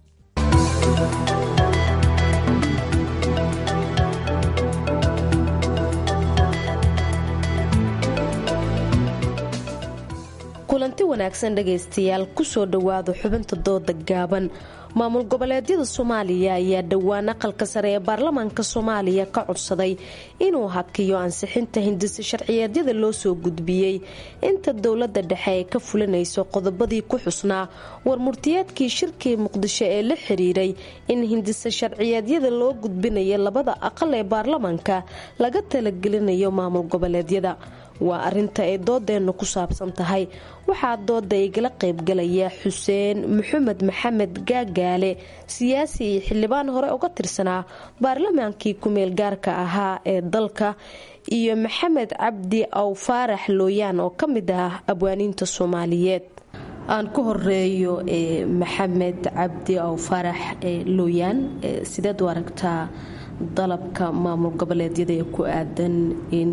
kulanti wanaagsan dhegaystayaal kusoo dhowaada xubinta dooda gaaban maamul goboleedyada soomaaliya ayaa dhowaan aqalka sare ee baarlamaanka soomaaliya ka codsaday inuu hakiyo ansixinta hindisa sharciyeedyada loo soo gudbiyey inta dowlada dhexe ay ka fulinayso qodobadii ku xusnaa warmurtiyeedkii shirkii muqdisho ee la xiriiray in hindisa sharciyeedyada loo gudbinayo labada aqal ee baarlamaanka laga talagelinayo maamul goboleedyada waa arinta ay doodeenna ku saabsan tahay waxaa dooda igala qaybgalaya xuseen maxamed maxamed gaagaale siyaasi iyo xildhibaan hore uga tirsanaa baarlamaankii ku-meel gaarka ahaa ee dalka iyo maxamed cabdi aw faarax looyaan oo ka mid ah abwaaniinta soomaaliyeed aan ku horeeyo maxamed cabdi aw faarax looyaan sideed u aragtaa dalabka maamul goboleedyada ee ku aadan in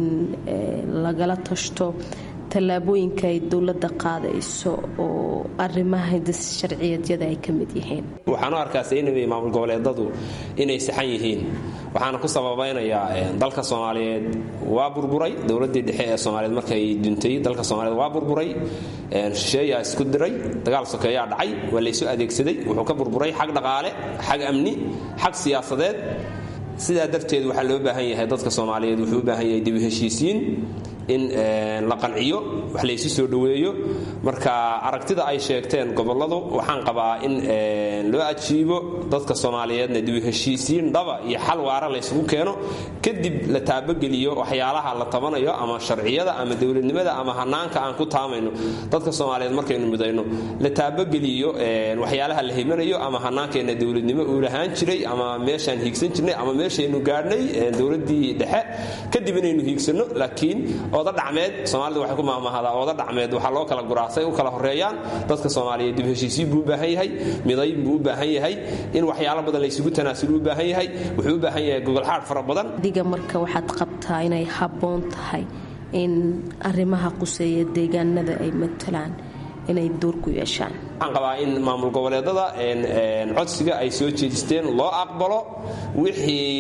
lagala tashto tallaabooyinka ay dowladda qaadayso oo arrimaha hindis sharciyeedyada ay ka mid yihiin waxaan u arkaa saynabay maamul goboleedadu inay saxan yihiin waxaana ku sababaynayaa dalka soomaaliyeed waa burburay dowladii dhexe ee soomaaliyeed markay duntay dalka soomaaliyeed waa burburay shisheeyaa isku diray dagaal sokeeyaa dhacay waa laysu adeegsaday wuxuu ka burburay xag dhaqaale xag amni xag siyaasadeed sidaa darteed waxaa loo baahan yahay dadka soomaaliyeed wuxuu u baahan yahay dibu heshiisiin in la qanciyo wax laysu soo dhoweeyo marka aragtida ay sheegteen goboladu waxaan qabaa in loo ajiibo dadka soomaaliyeedna dibu heshiisiin dhaba iyo xal waara laysugu keeno kadib la taabageliyo waxyaalaha la tabanayo ama sharciyada ama dowladnimada ama hanaanka aan ku taamayno dadka soomaaliyeed markaynu mudayno la taabageliyo waxyaalaha la himanayo ama hanaankeenna dowladnimo uu lahaan jiray ama meeshaan hiigsan jirnay ama meeshaynu gaadhnay dowladii dhexe kadib inaynu hiigsano laakiin ooda dhacmeed soomaalida waxay ku maamahdaa ooda dhacmeed waxaa loo kala guraasay u kala horeeyaan dadka soomaaliyeed dib heshiisiin buu u baahan yahay midayn buu u baahan yahay in waxyaalo badan laysugu tanaasul u baahan yahay wuxuu u baahan yahay gogolxaadh fara badan diga marka waxaad qabtaa inay habboon tahay in arrimaha quseeya deegaanada ay matalaan inay door ku yeeshaan waxaan qabaa in maamul goboleedada codsiga ay soo jeedisteen loo aqbalo wixii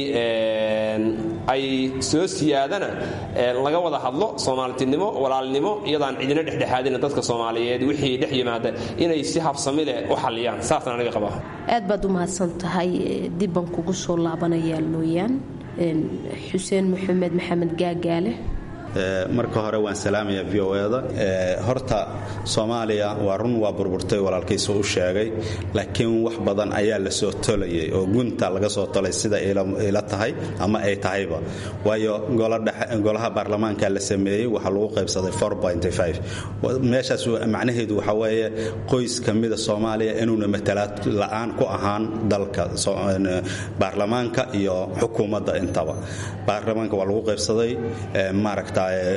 ay soo siyaadana laga wada hadlo soomaaltinimo walaalnimo iyadaan cidina dhexdhexaadina dadka soomaaliyeed wixii dhex yimaada inay si habsami leh u xalliyaan saasaan aniga qabaa aad baad u mahadsan tahay dibban kugu soo laabanayaa looyaan xuseen maxamed maxamed gaagaale marka hore waan salaamaya v o da horta soomaaliya waa run waa burburtay walaalkiisa u sheegay laakiin wax badan ayaa la soo tolayay oo gunta laga soo tolay sida ila tahay ama ay tahayba waayo golaha baarlamaanka la sameeyey waxaa lagu qaybsaday meeshaas macnaheedu waxa weeye qoys ka mida soomaaliya inuuna matalaad la'aan ku ahaan dalka baarlamaanka iyo xukuumadda intaba baarlamaanka waa lagu qaybsaday maaragta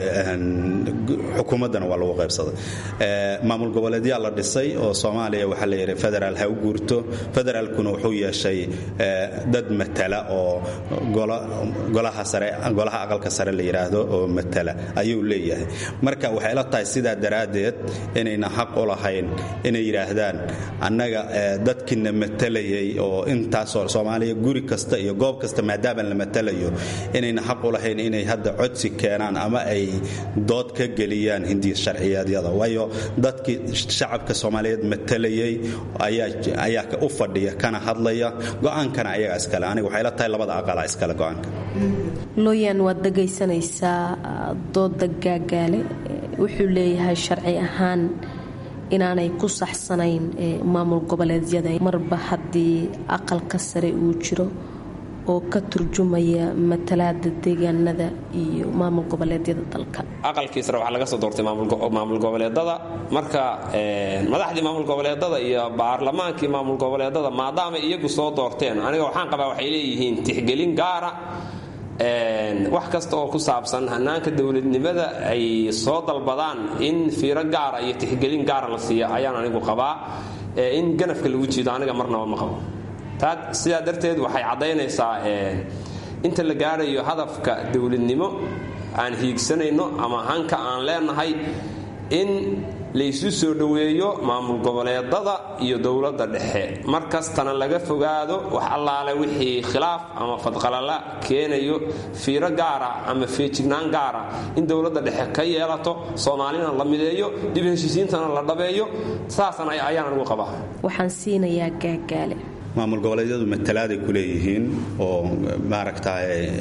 xukuumaddana waa lagu qaybsaday maamul goboleedyaa la dhisay oo soomaaliya waxaa la yidhi federaal ha u guurto federaalkuna wuxuu yeeshay dad matala oo golaha sare golaha aqalka sare la yidhaahdo oo matala ayuu leeyahay marka waxay la tahay sidaa daraaddeed inayna xaq u lahayn inay yidhaahdaan annaga dadkiina matalayay oo intaasoo soomaaliya guri kasta iyo goob kasta maadaaman la matalayo inayna xaq u lahayn inay hadda codsi keenaan ama ay dood ka geliyaan hindiya sharciyeedyada waayo dadkii shacabka soomaaliyeed matalayay ayaa u fadhiya kana hadlaya go'aankana ayaga iskale aniga waxay la tahay labada aqala iskale go'aanka looyaan waad dhegaysanaysaa dooda gaagaale wuxuu leeyahay sharci ahaan inaanay ku saxsanayn maamul goboleedyada marba haddii aqalka sare uu jiro oo ka turjumaya matalaada deegaanada iyo maamul goboleedyada dalka aqalkii sare waxaa laga soo doortay maamul goboleedada marka madaxdii maamul goboleedada iyo baarlamaankii maamul goboleedada maadaama iyagu soo doorteen aniga waxaan qabaa waxay leeyihiin tixgelin gaara wax kasta oo ku saabsan hanaanka dowladnimada ay soo dalbadaan in fiiro gaara iyo tixgelin gaara la siiya ayaan anigu qabaa in ganafka lagu jiido aniga marnaba ma qabo sidaa darteed waxay caddaynaysaa inta la gaarayo hadafka dowladnimo aan hiigsanayno ama hanka aan leenahay in laysu soo dhoweeyo maamul goboleedada iyo dowladda dhexe mar kastana laga fogaado wax allaale wixii khilaaf ama fadqalala keenayo fiiro gaara ama feejignaan gaara in dowladda dhexe ka yeelato soomaalina la mideeyo dib heshiisiintana la dhabeeyo saasan ayaan anigu qabaa waxaan siinayaa gaagaale maamul goboleedyadu matalaaday ku leeyihiin oo maaragta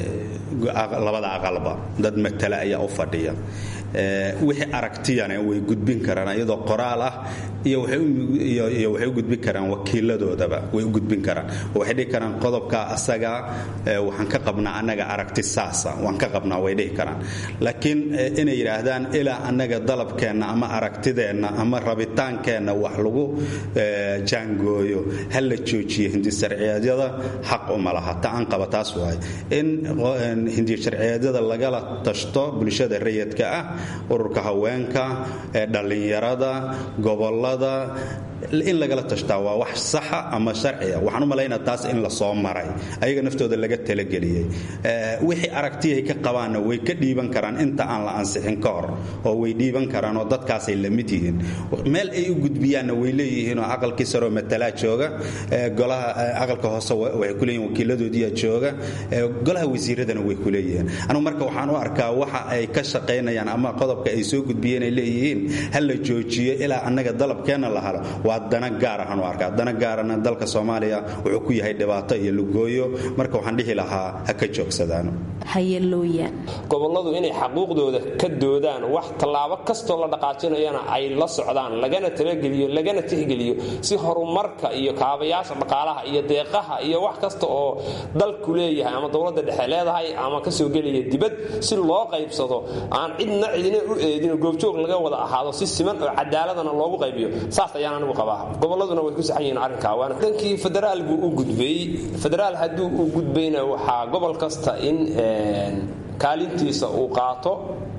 labada aqalba dad matala ayaa u fadhiya wixii aragtiyana way gudbin karaan iyadoo qoraal ah iyo waxay u gudbin karaan wakiiladoodaba way u gudbin karaan oo waxay dhihi karaan qodobka asaga waxaan ka qabnaa annaga aragti saasa waan ka qabnaa way dhihi karaan laakiin inay yidhaahdaan ilaa annaga dalabkeenna ama aragtideenna ama rabitaankeenna wax lagu jaangooyo ha la joojiyo hindisharciyeedyada xaq uma laha ta aan qaba taas waay in hindisharciyeedyada lagala tashto bulshada rayidka ah ururka haweenka dhallinyarada gobolada in lagala tashtaa waa wax saxa ama sharciya waxaan u malaynaa taas in lasoo maray ayaga naftooda laga talageliyey wixii aragtiyahay ka qabaanna way ka dhiiban karaan inta aan la ansixin ka hor oo way dhiiban karaan oo dadkaasay la mid yihiin meel ay u gudbiyaanna way leeyihiinoo aqalkii saroo matalaa jooga golaha aqalka hoose waxay ku leeyihin wakiiladoodiyaa jooga golaha wasiiradana way ku leeyihiin anugu marka waxaan u arkaa waxa ay ka shaqaynayaan ama qodobka ay soo gudbiyeen ay leeyihiin ha la joojiyo ilaa annaga dalabkeenna la halo waa dana gaar ahaan u arkaa dana gaarana dalka soomaaliya wuxuu ku yahay dhibaato iyo lugooyo marka waxaan dhihi lahaa ha ka joogsadaano hayalooyaan gobolladu inay xaquuqdooda ka doodaan wax tallaabo kastoo la dhaqaajinayana ay la socdaan lagana talageliyo lagana tixgeliyo si horumarka iyo kaabayaasha dhaqaalaha iyo deeqaha iyo wax kasta oo dalku leeyahay ama dowladda dhexe leedahay ama kasoo gelaya dibad si loo qaybsado aan cidna cidina u eedin goobjoog laga wada ahaado si siman oo cadaaladana loogu qaybiyo saas ayaan anigu qabaa gobolladuna way ku saxan yihiin arrinkaa waana dhankii federaal buu u gudbay federaal hadduu u gudbayna waxaa gobol kasta in kaalintiisa uu qaato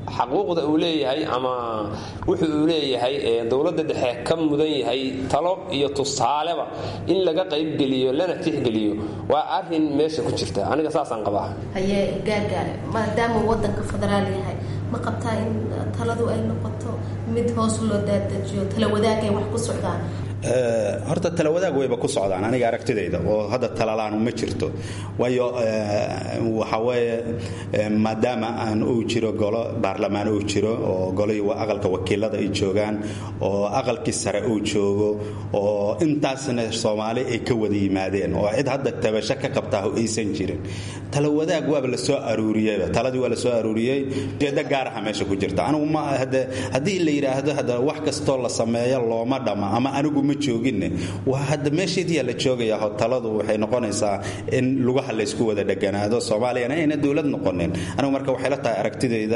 xaquuqda uu leeyahay ama wuxuu uu leeyahay dowladda dhexe ka mudan yahay talo iyo tusaaleba in laga qaybgeliyo lana tixgeliyo waa arin meesha ku jirta aniga saasaan qabaa haye gaargaare maadaama wadanka federaal yahay ma qabtaa in taladu ay noqoto mid hoos loo daadajiyo tala wadaagay wax ku socdaan horta talawadaag wayba ku socdaan aniga aragtidayda oo hadda talalaanu ma jirto waayo waxa weeye maadaama aan uu jiro golo baarlamaan uu jiro oo golihii aqalka wakiilada ay joogaan oo aqalkii sare uu joogo oo intaasna soomaali ay ka wada yimaadeen oo cid hadda tabasho ka qabtaa aysan jirin talawadaag waaba la soo aruuriyeyba taladii waa la soo aruuriyey ujeeddo gaaraha meesha ku jirta anigu ma haddii la yidhaahdo hadda wax kastoo la sameeyo looma dhama ama anigu ma jooginne waa hadda meesheediyaa la joogayaa taladu waxay noqonaysaa in lugaha laysku wada dheganaado soomaaliyana ayna dowlad noqonin anigu marka waxay la tahay aragtidayda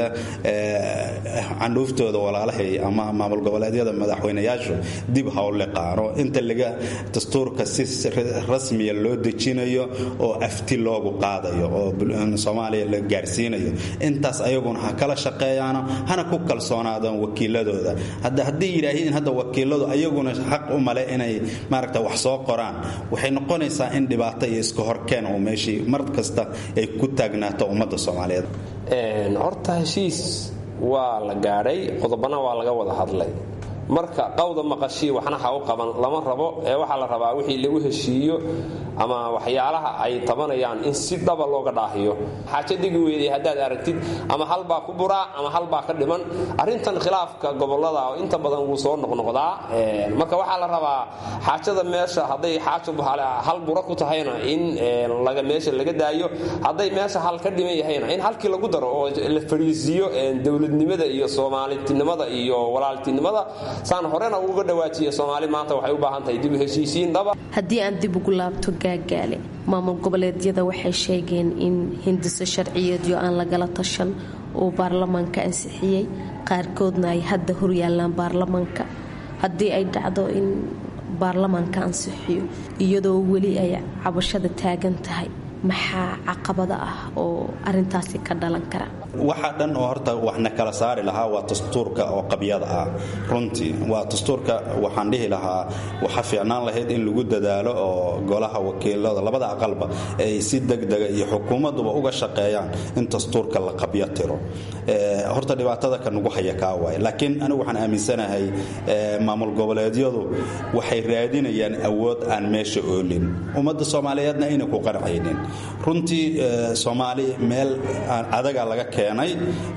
candhuuftooda walaalahay ama maamul goboleedyada madaxweynayaashu dib ha u liqaano inta laga dastuurka si rasmiya loo dejinayo oo afti loogu qaadayo oo soomaaliya la gaarsiinayo intaas ayaguna ha kala shaqeeyaano hana ku kalsoonaadaan wakiiladooda hadda hadday yidhaahiin hadda wakiiladu ayaguna xaq u male inay maaragta wax soo qoraan waxay noqonaysaa in dhibaato iyo iska horkeen oo meeshii mar kasta ay ku taagnaato ummadda soomaaliyeed horta heshiis waa la gaadhay qodobana waa laga wada hadlay marka qawda maqashii waxna ha u qaban lama rabo ee waxaa la rabaa wixii lagu heshiiyo ama waxyaalaha ay tabanayaan in si dhaba looga dhaahiyo xaajo degi weeday haddaad aragtid ama halbaa ku buraa ama halbaa ka dhiman arrintan khilaafka gobolada oo inta badan wuu soo noqnoqdaa marka waxaa la rabaa xaajada meesha hadday xaajo hal bura ku tahayna in laga meesha laga daayo hadday meesha hal ka dhiman yahayna in halkii lagu daro oo la fadhiisiiyo dowladnimada iyo soomaalinimada iyo walaaltinimada saan horena uga dhawaajiya soomaali maanta waxay u baahan tahay dib u heshiisiin dhaba haddii aan dib ugu laabto gaagaale maamul goboleedyada waxay sheegeen in hindiso sharciyeedyo aan lagala tashan uu baarlamaanka ansixiyey qaarkoodna ay hadda horyaalaan baarlamaanka haddii ay dhacdo in baarlamaanka ansixiyo iyadoo weli ay cabashada taagan tahay maxaa caqabada ah oo arintaasi ka dhalan kara waxa dhan oo horta waxna kala saari lahaa waa dastuurka oo qabyada ah runtii waa dastuurka waxaan dhihi lahaa waxa fiicnaan lahayd in lagu dadaalo oo golaha wakiilada labada aqalba ay si degdega iyo xukuumaduba uga shaqeeyaan in dastuurka la qabyo tiro horta dhibaatada ka nagu haya kaa waay laakiin anigu waxaan aaminsanahay maamul goboleedyadu waxay raadinayaan awood aan meesha oolin ummadda soomaaliyeedna ayna ku qancaynin runtii soomaali meel adaga laga keenay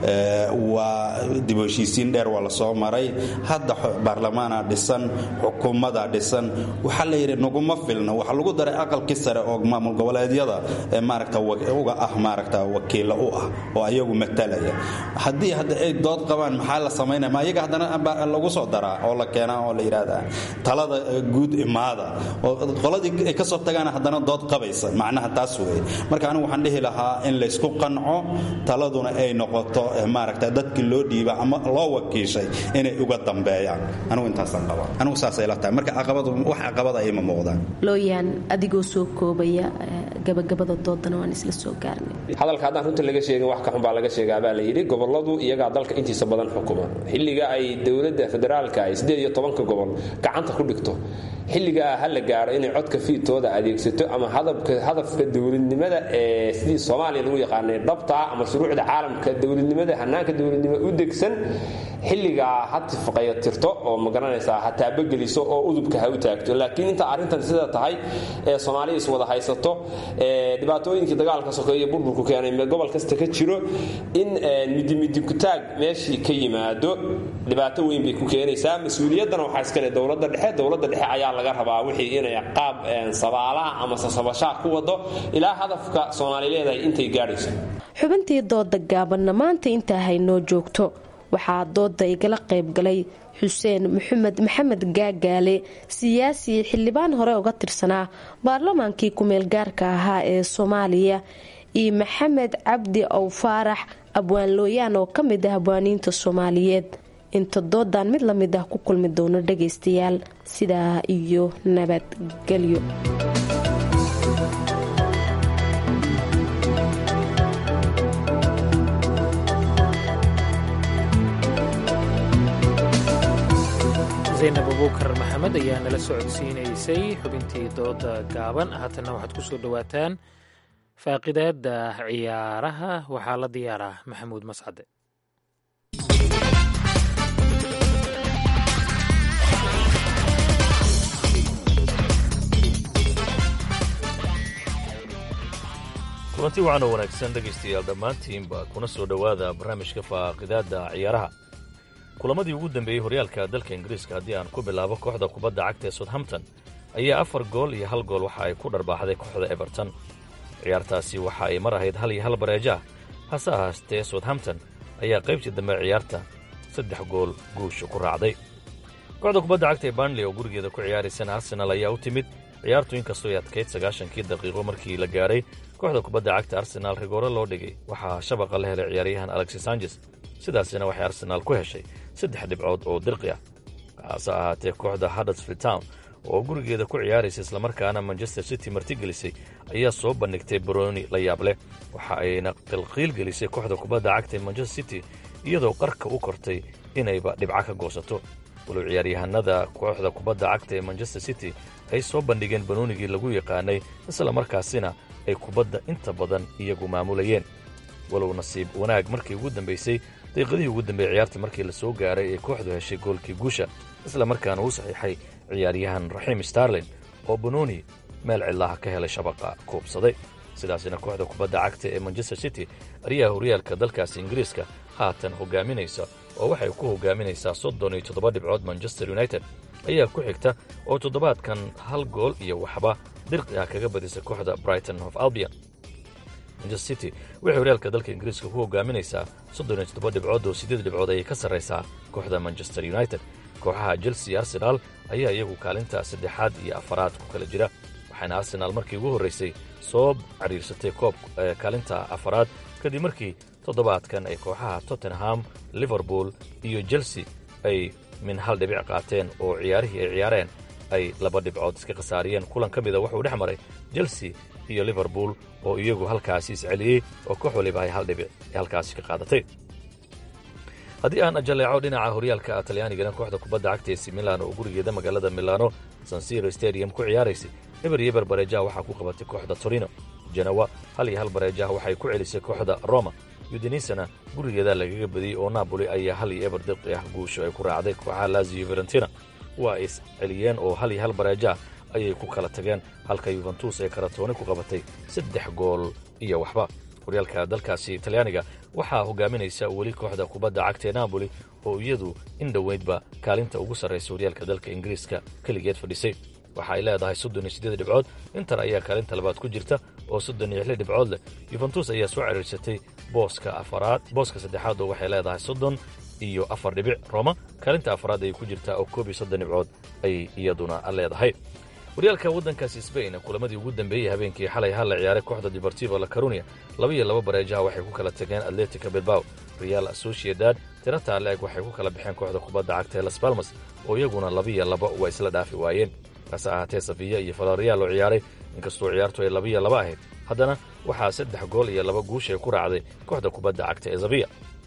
waa dib u heshiisiin dheer waa la soo maray hadda baarlamaana dhisan xukuumadaa dhisan waxaa la yidhi naguma filna waxaa lagu daray aqalkii sare oo maamul goboleedyada maaragta uga ah maaragta wakiilla u ah oo ayagu matalaya haddii hadda ay dood qabaan maxaa la samaynaya ma ayaga haddana lagu soo daraa oo la keenaa oo la yidhaahdaa talada guud imaada oo qoladii ay ka soo tagaan haddana dood qabaysa macnaha taas weeye marka anigu waxaan dhihi lahaa in laysku qanco taladuna ay noqoto maaragta dadkii loo dhiiba ama loo wakiishay inay uga dambeeyaan anigu intaasaan qabaa anigu saasay la tahay marka caqabadu wax caqabada ayma muuqdaan looyaan adigoo soo koobaya gabagabada doodana waan isla soo gaarnay hadalka haddaan runta laga sheegin wax ka xun baa laga sheegaa baa la yidhi goboladu iyagaa dalka intiisa badan xukuma xilliga ay dowladda federaalka ay siddeed iyo tobanka gobol gacanta ku dhigto xilligaa ha la gaaro inay codka fiidtooda adeegsato ama hadafka dowladnimada ee sidii soomaaliya lagu yaqaanay dhabtaa ama shuruucda caalamka dowladnimada hanaanka dowladnimo u degsan xilligaa ha tifqayo tirto oo magaranaysaa ha taabageliso oo udubka ha u taagto laakiin inta arrintan sida tahay ee soomaaliya iswada haysato dhibaatooyinkii dagaalka sokeeye burburku keenay gobol kasta ka jiro in midimidibkutaag meeshii ka yimaado dhibaato weyn bay ku keenaysaa mas-uuliyaddana waxaa iskale dowladda dhexe dowladda dhexe ayaa laga rabaa wixii inay qaab sabaalaha ama sasabashaa ku wado ilaa hadafka soomaali leedahay intay gaadhayso xubintii dooda gaabanna maanta intaa haynoo joogto waxaa dooda igala qaybgalay xuseen maxamed maxamed gaagaale siyaasi xildhibaan hore uga tirsanaa baarlamaankii ku-meelgaarka ahaa ee soomaaliya iyo maxamed cabdi ow faarax abwaan looyaan oo ka mid ah abwaaniinta soomaaliyeed inta doodan mid la mid ah ku kulmi doono dhagaystayaal sidaa iyo nabadgelyo zaynab abuukar maxamed ayaa nala socodsiinaysay xubintii dooda gaaban haatanna waxaad ku soo dhowaataan faaqidaada ciyaaraha waxaa la diyaaraa maxamuud mascade kulanti wacan oo wanaagsan dhegaystayaal dhammaantiinba kuna soo dhowaada barnaamijka faaqidaadda ciyaaraha kulamadii ugu dambeeyey horyaalka dalka ingiriiska haddii aan ku bilaabo kooxda kubadda cagta ee southampton ayaa afar gool iyo hal gool waxa ay ku dharbaaxday kooxda everton ciyaartaasi waxa ay mar ahayd hal iyo hal bareejo ah hase ahaastee southampton ayaa qaybtii dambe ciyaarta saddex gool guusha ku raacday kooxda kubadda cagta ee barnley oo gurigeeda ku ciyaaraysana arsenal ayaa u timid ciyaartu inkastoo ay adkayd sagaashankii daqiiqo markii la gaaray kooxda kubadda cagta arsenaal rigoore loo dhigay waxaa shabaqa la helay ciyaaryahan alexis sanjes sidaasina waxay arsenaal ku heshay saddex dhibcood oo dirqi ah hase ahaatee kooxda huddersfield town oo gurigeeda ku ciyaaraysa islamarkaana manchester city martigelisay ayaa soo bandhigtay baroni la yaab leh waxa ayna qilqiil gelisay kooxda kubadda cagta ee manchester city iyadoo qarka u kortay inayba dhibco ka goosato walow ciyaaryahanada kooxda kubadda cagta ee manchester city ay soo bandhigeen banoonigii lagu yaqaanay isla markaasina ay kubadda inta badan iyagu maamulayeen walow nasiib wanaag markii ugu dambaysay daqiiqadihii ugu dambeeyey ciyaarta markii la soo gaaray ee kooxdu heshay goolkii guusha isla markaana uu saxiixay ciyaaryahan raxiim starlin oo banooni meel cillaha ka helay shabaqa kuubsaday sidaasina kooxda kubadda cagta ee manchester city ariyaha horyaalka dalkaasi ingiriiska haatan hogaaminaysa oo waxay ku hogaaminaysaa soddon iyo toddoba dhibcood manchester united ayaa ku xigta oo toddobaadkan hal gool iyo waxba dirqi ah kaga badisay kooxda brighton of albion manchester city waxay horyaalka dalka ingiriiska ku hogaaminaysaa soddon iyo toddoba dhibcood oo siddeed dhibcood ayay ka sarraysaa kooxda manchester united kooxaha chelsea arsenaal ayaa iyagu kaalinta saddexaad iyo afaraad ku kala jira waxaana arsenaal markii ugu horraysay soo cariirsatay koob kaalinta afaraad kadib markii toddobaadkan ay kooxaha tottenham liverpool iyo chelsea ay min hal dhibic qaateen oo ciyaarihii ay ciyaareen ay laba dhibcood iska khasaariyeen kulan ka mida wuxuu dhex maray chelsea iyo liverpool oo iyagu halkaasi isceliyey oo koox waliba ay hal dhibic halkaasi ka qaadatay haddii aan ajaleeco dhinaca horyaalka talyaanigana kooxda kubadda cagta esi milan oo gurigeeda magaalada milano sansiro stadium ku ciyaaraysay eber iyo eber bareejaha waxaa ku qabatay kooxda torino janawa hal iyo hal bareejaha waxay ku celisay kooxda roma yudenisana gurigeeda lagaga badiyey oo napoli ayaa hal iyo eber dirqi ah guusho ay ku raacday kooxaha lazio varentina waa is celiyeen oo hal iyo hal bareejaha ayay ku kala tageen halka yuventus ay karatooni ku qabatay saddex gool iyo waxba horyaalka dalkaasi talyaaniga waxaa hogaaminaysa weli kooxda kubadda cagta ee napoli oo iyadu in dhoweydba kaalinta ugu sarraysa horyaalka dalka ingiriiska keligeed fadhisay waxa ay leedahay soddon iyo siddeed dhibcood inter ayaa kaalinta labaad ku jirta oo soddon iyo lix dhibcood leh yuventus ayaa soo ciriirsatay booska afaraad booska saddexaad oo waxay leedahay soddon iyo afar dhibic roma kaalinta afaraad ayay ku jirtaa oo koob iyo soddon dhibcood ayay iyaduna leedahay horyaalka waddankaasi sbain kulamadii ugu dambeeyey habeenkii xalay hal la ciyaaray kooxda deportivo la carunia laba iyo laba bareejaha waxay ku kala tageen atletica bilbao real associedad tirata leeg waxay ku kala baxeen kooxda kubadda cagta ee las balmas oo iyaguna labaiyo laba waa isla dhaafi waayeen hase ahaatee safiya iyo falorial oo ciyaaray inkastoo ciyaartu ay labaiyo laba ahayd haddana waxaa saddex gool iyo laba guushay ku raacday kooxda kubadda cagta ee zaviya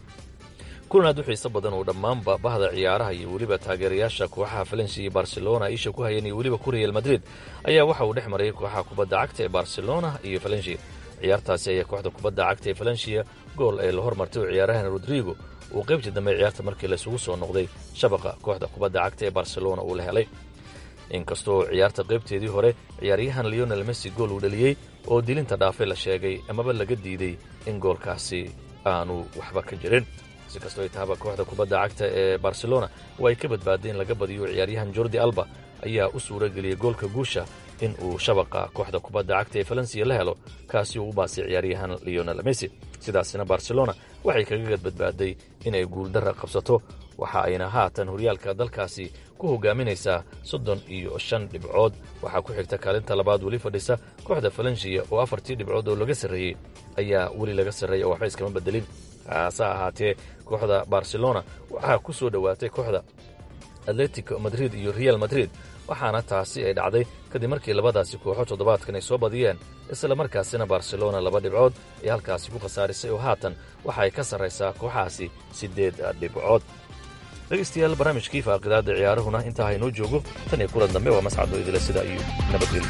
kulan aad u xiiso badan oo dhammaanba bahda ciyaaraha iyo weliba taageerayaasha kooxaha falensi iyo barcelona isha ku hayeen iyo weliba ku real madrid ayaa waxa uu dhex marayay kooxaha kubadda cagta ee barcelona iyo falensiya ciyaartaasi ayaa kooxda kubadda cagta ee falensiya gool ee la hormartay oo ciyaarahan rodrigo uu qaybtii dambe ciyaarta markii laysugu soo noqday shabaqa kooxda kubadda cagta ee barcelona uu la helay inkastoo ciyaarta qaybteedii hore ciyaaryahan leonel messi gool uu dhaliyey oo dilinta dhaafay la sheegay amaba laga diiday in goolkaasi aanu waxba ka jirin si kastoo ay tahaba kooxda kubadda cagta ee barcelona waa ay ka badbaaday in laga badiyo ciyaaryahan jordi alba ayaa u suura geliyey goolka guusha in uu shabaqa kooxda kubadda cagta ee falensiya la helo kaasi uu u baasay ciyaaryahan leonel messi sidaasina barcelona waxay kaga gadbadbaaday inay guuldarra qabsato waxa ayna haatan horyaalka dalkaasi ku hogaaminaysaa soddon iyo shan dhibcood waxaa ku xigta kaalinta labaad weli fadhisa kooxda falensiya oo afartii dhibcood oo laga sarreeyey ayaa weli laga sarreeya oo waxba iskama bedelin hase ahaatee kooxda barcelona waxaa ku soo dhowaatay kooxda atletico madrid iyo real madrid waxaana taasi ay dhacday kadib markii labadaasi kooxo toddobaadkan ay soo badiyeen isla markaasina barcelona laba dhibcood ee halkaasi ku khasaarisay oo haatan waxa ay ka sarraysaa kooxahaasi siddeed dhibcood dhegaystayaal barnaamijkii faaqidaadda ciyaarahuna intaa haynoo joogo tan iyo kulan dambe waa mascado idila sida iyo nabadgelyo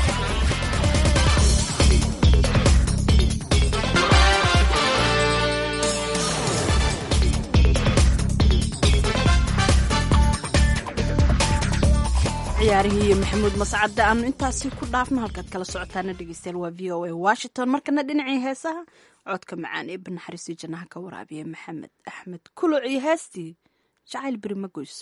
ciyaarihii iyo maxamuud mascadde aanu intaasi ku dhaafno halkaad kala socotaana dhegeystayaal waa v o a washington markana dhinacii heesaha codka macaan ee banaxariistii jannaha ka waraabiya maxamed axmed kuluc iyo heestii jacayl beri ma goyso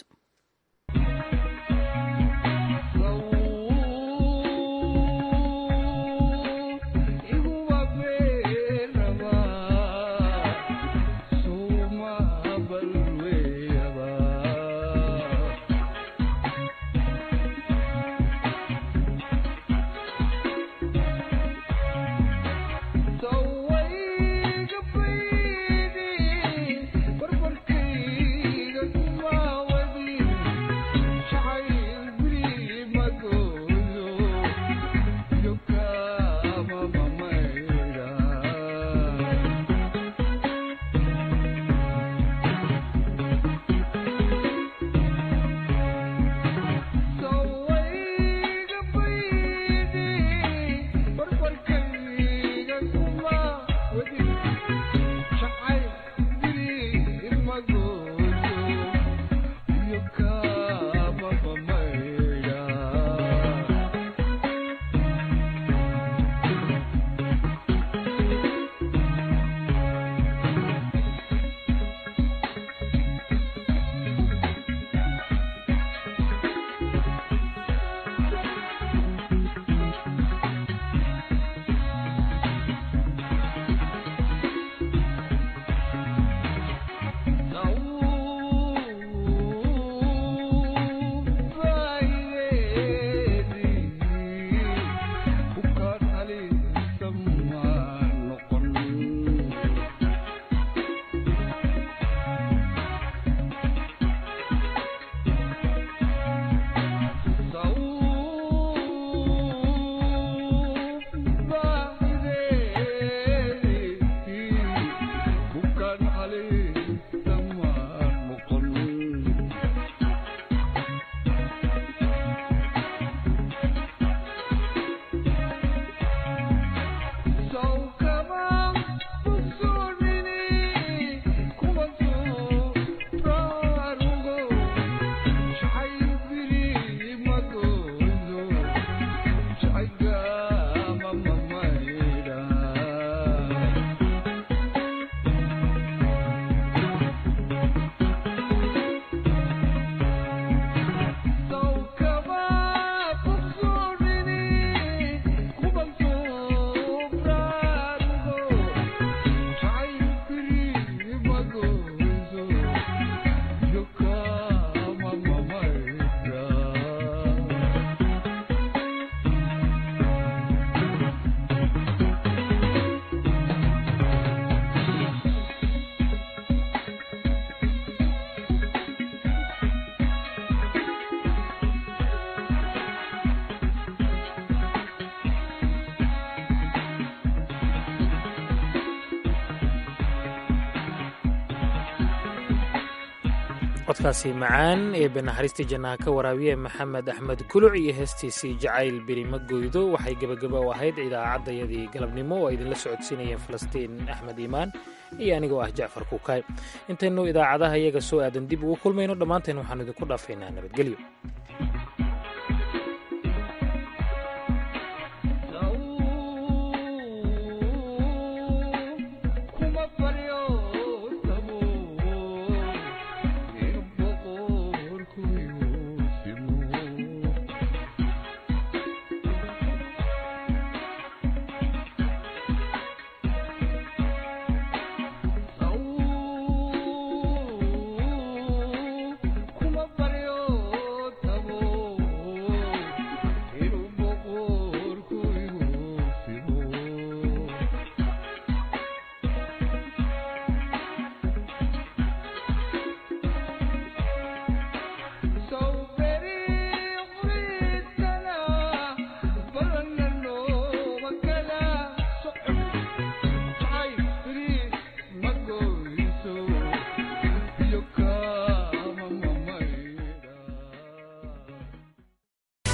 codkaasi macaan ee banaxariistii jannaha ka waraabiye maxamed axmed kuluc iyo heestiisii jacayl berima goydo waxay gebagaba u ahayd idaacadayadii galabnimo oo ay idinla socodsiinayeen falastiin axmed iimaan iyo anigoo ah jacfar kuukay intaynu idaacadaha iyaga soo aadan dib ugu kulmayno dhammaanteen waxaanu idinku dhaafaynaa nabadgelyo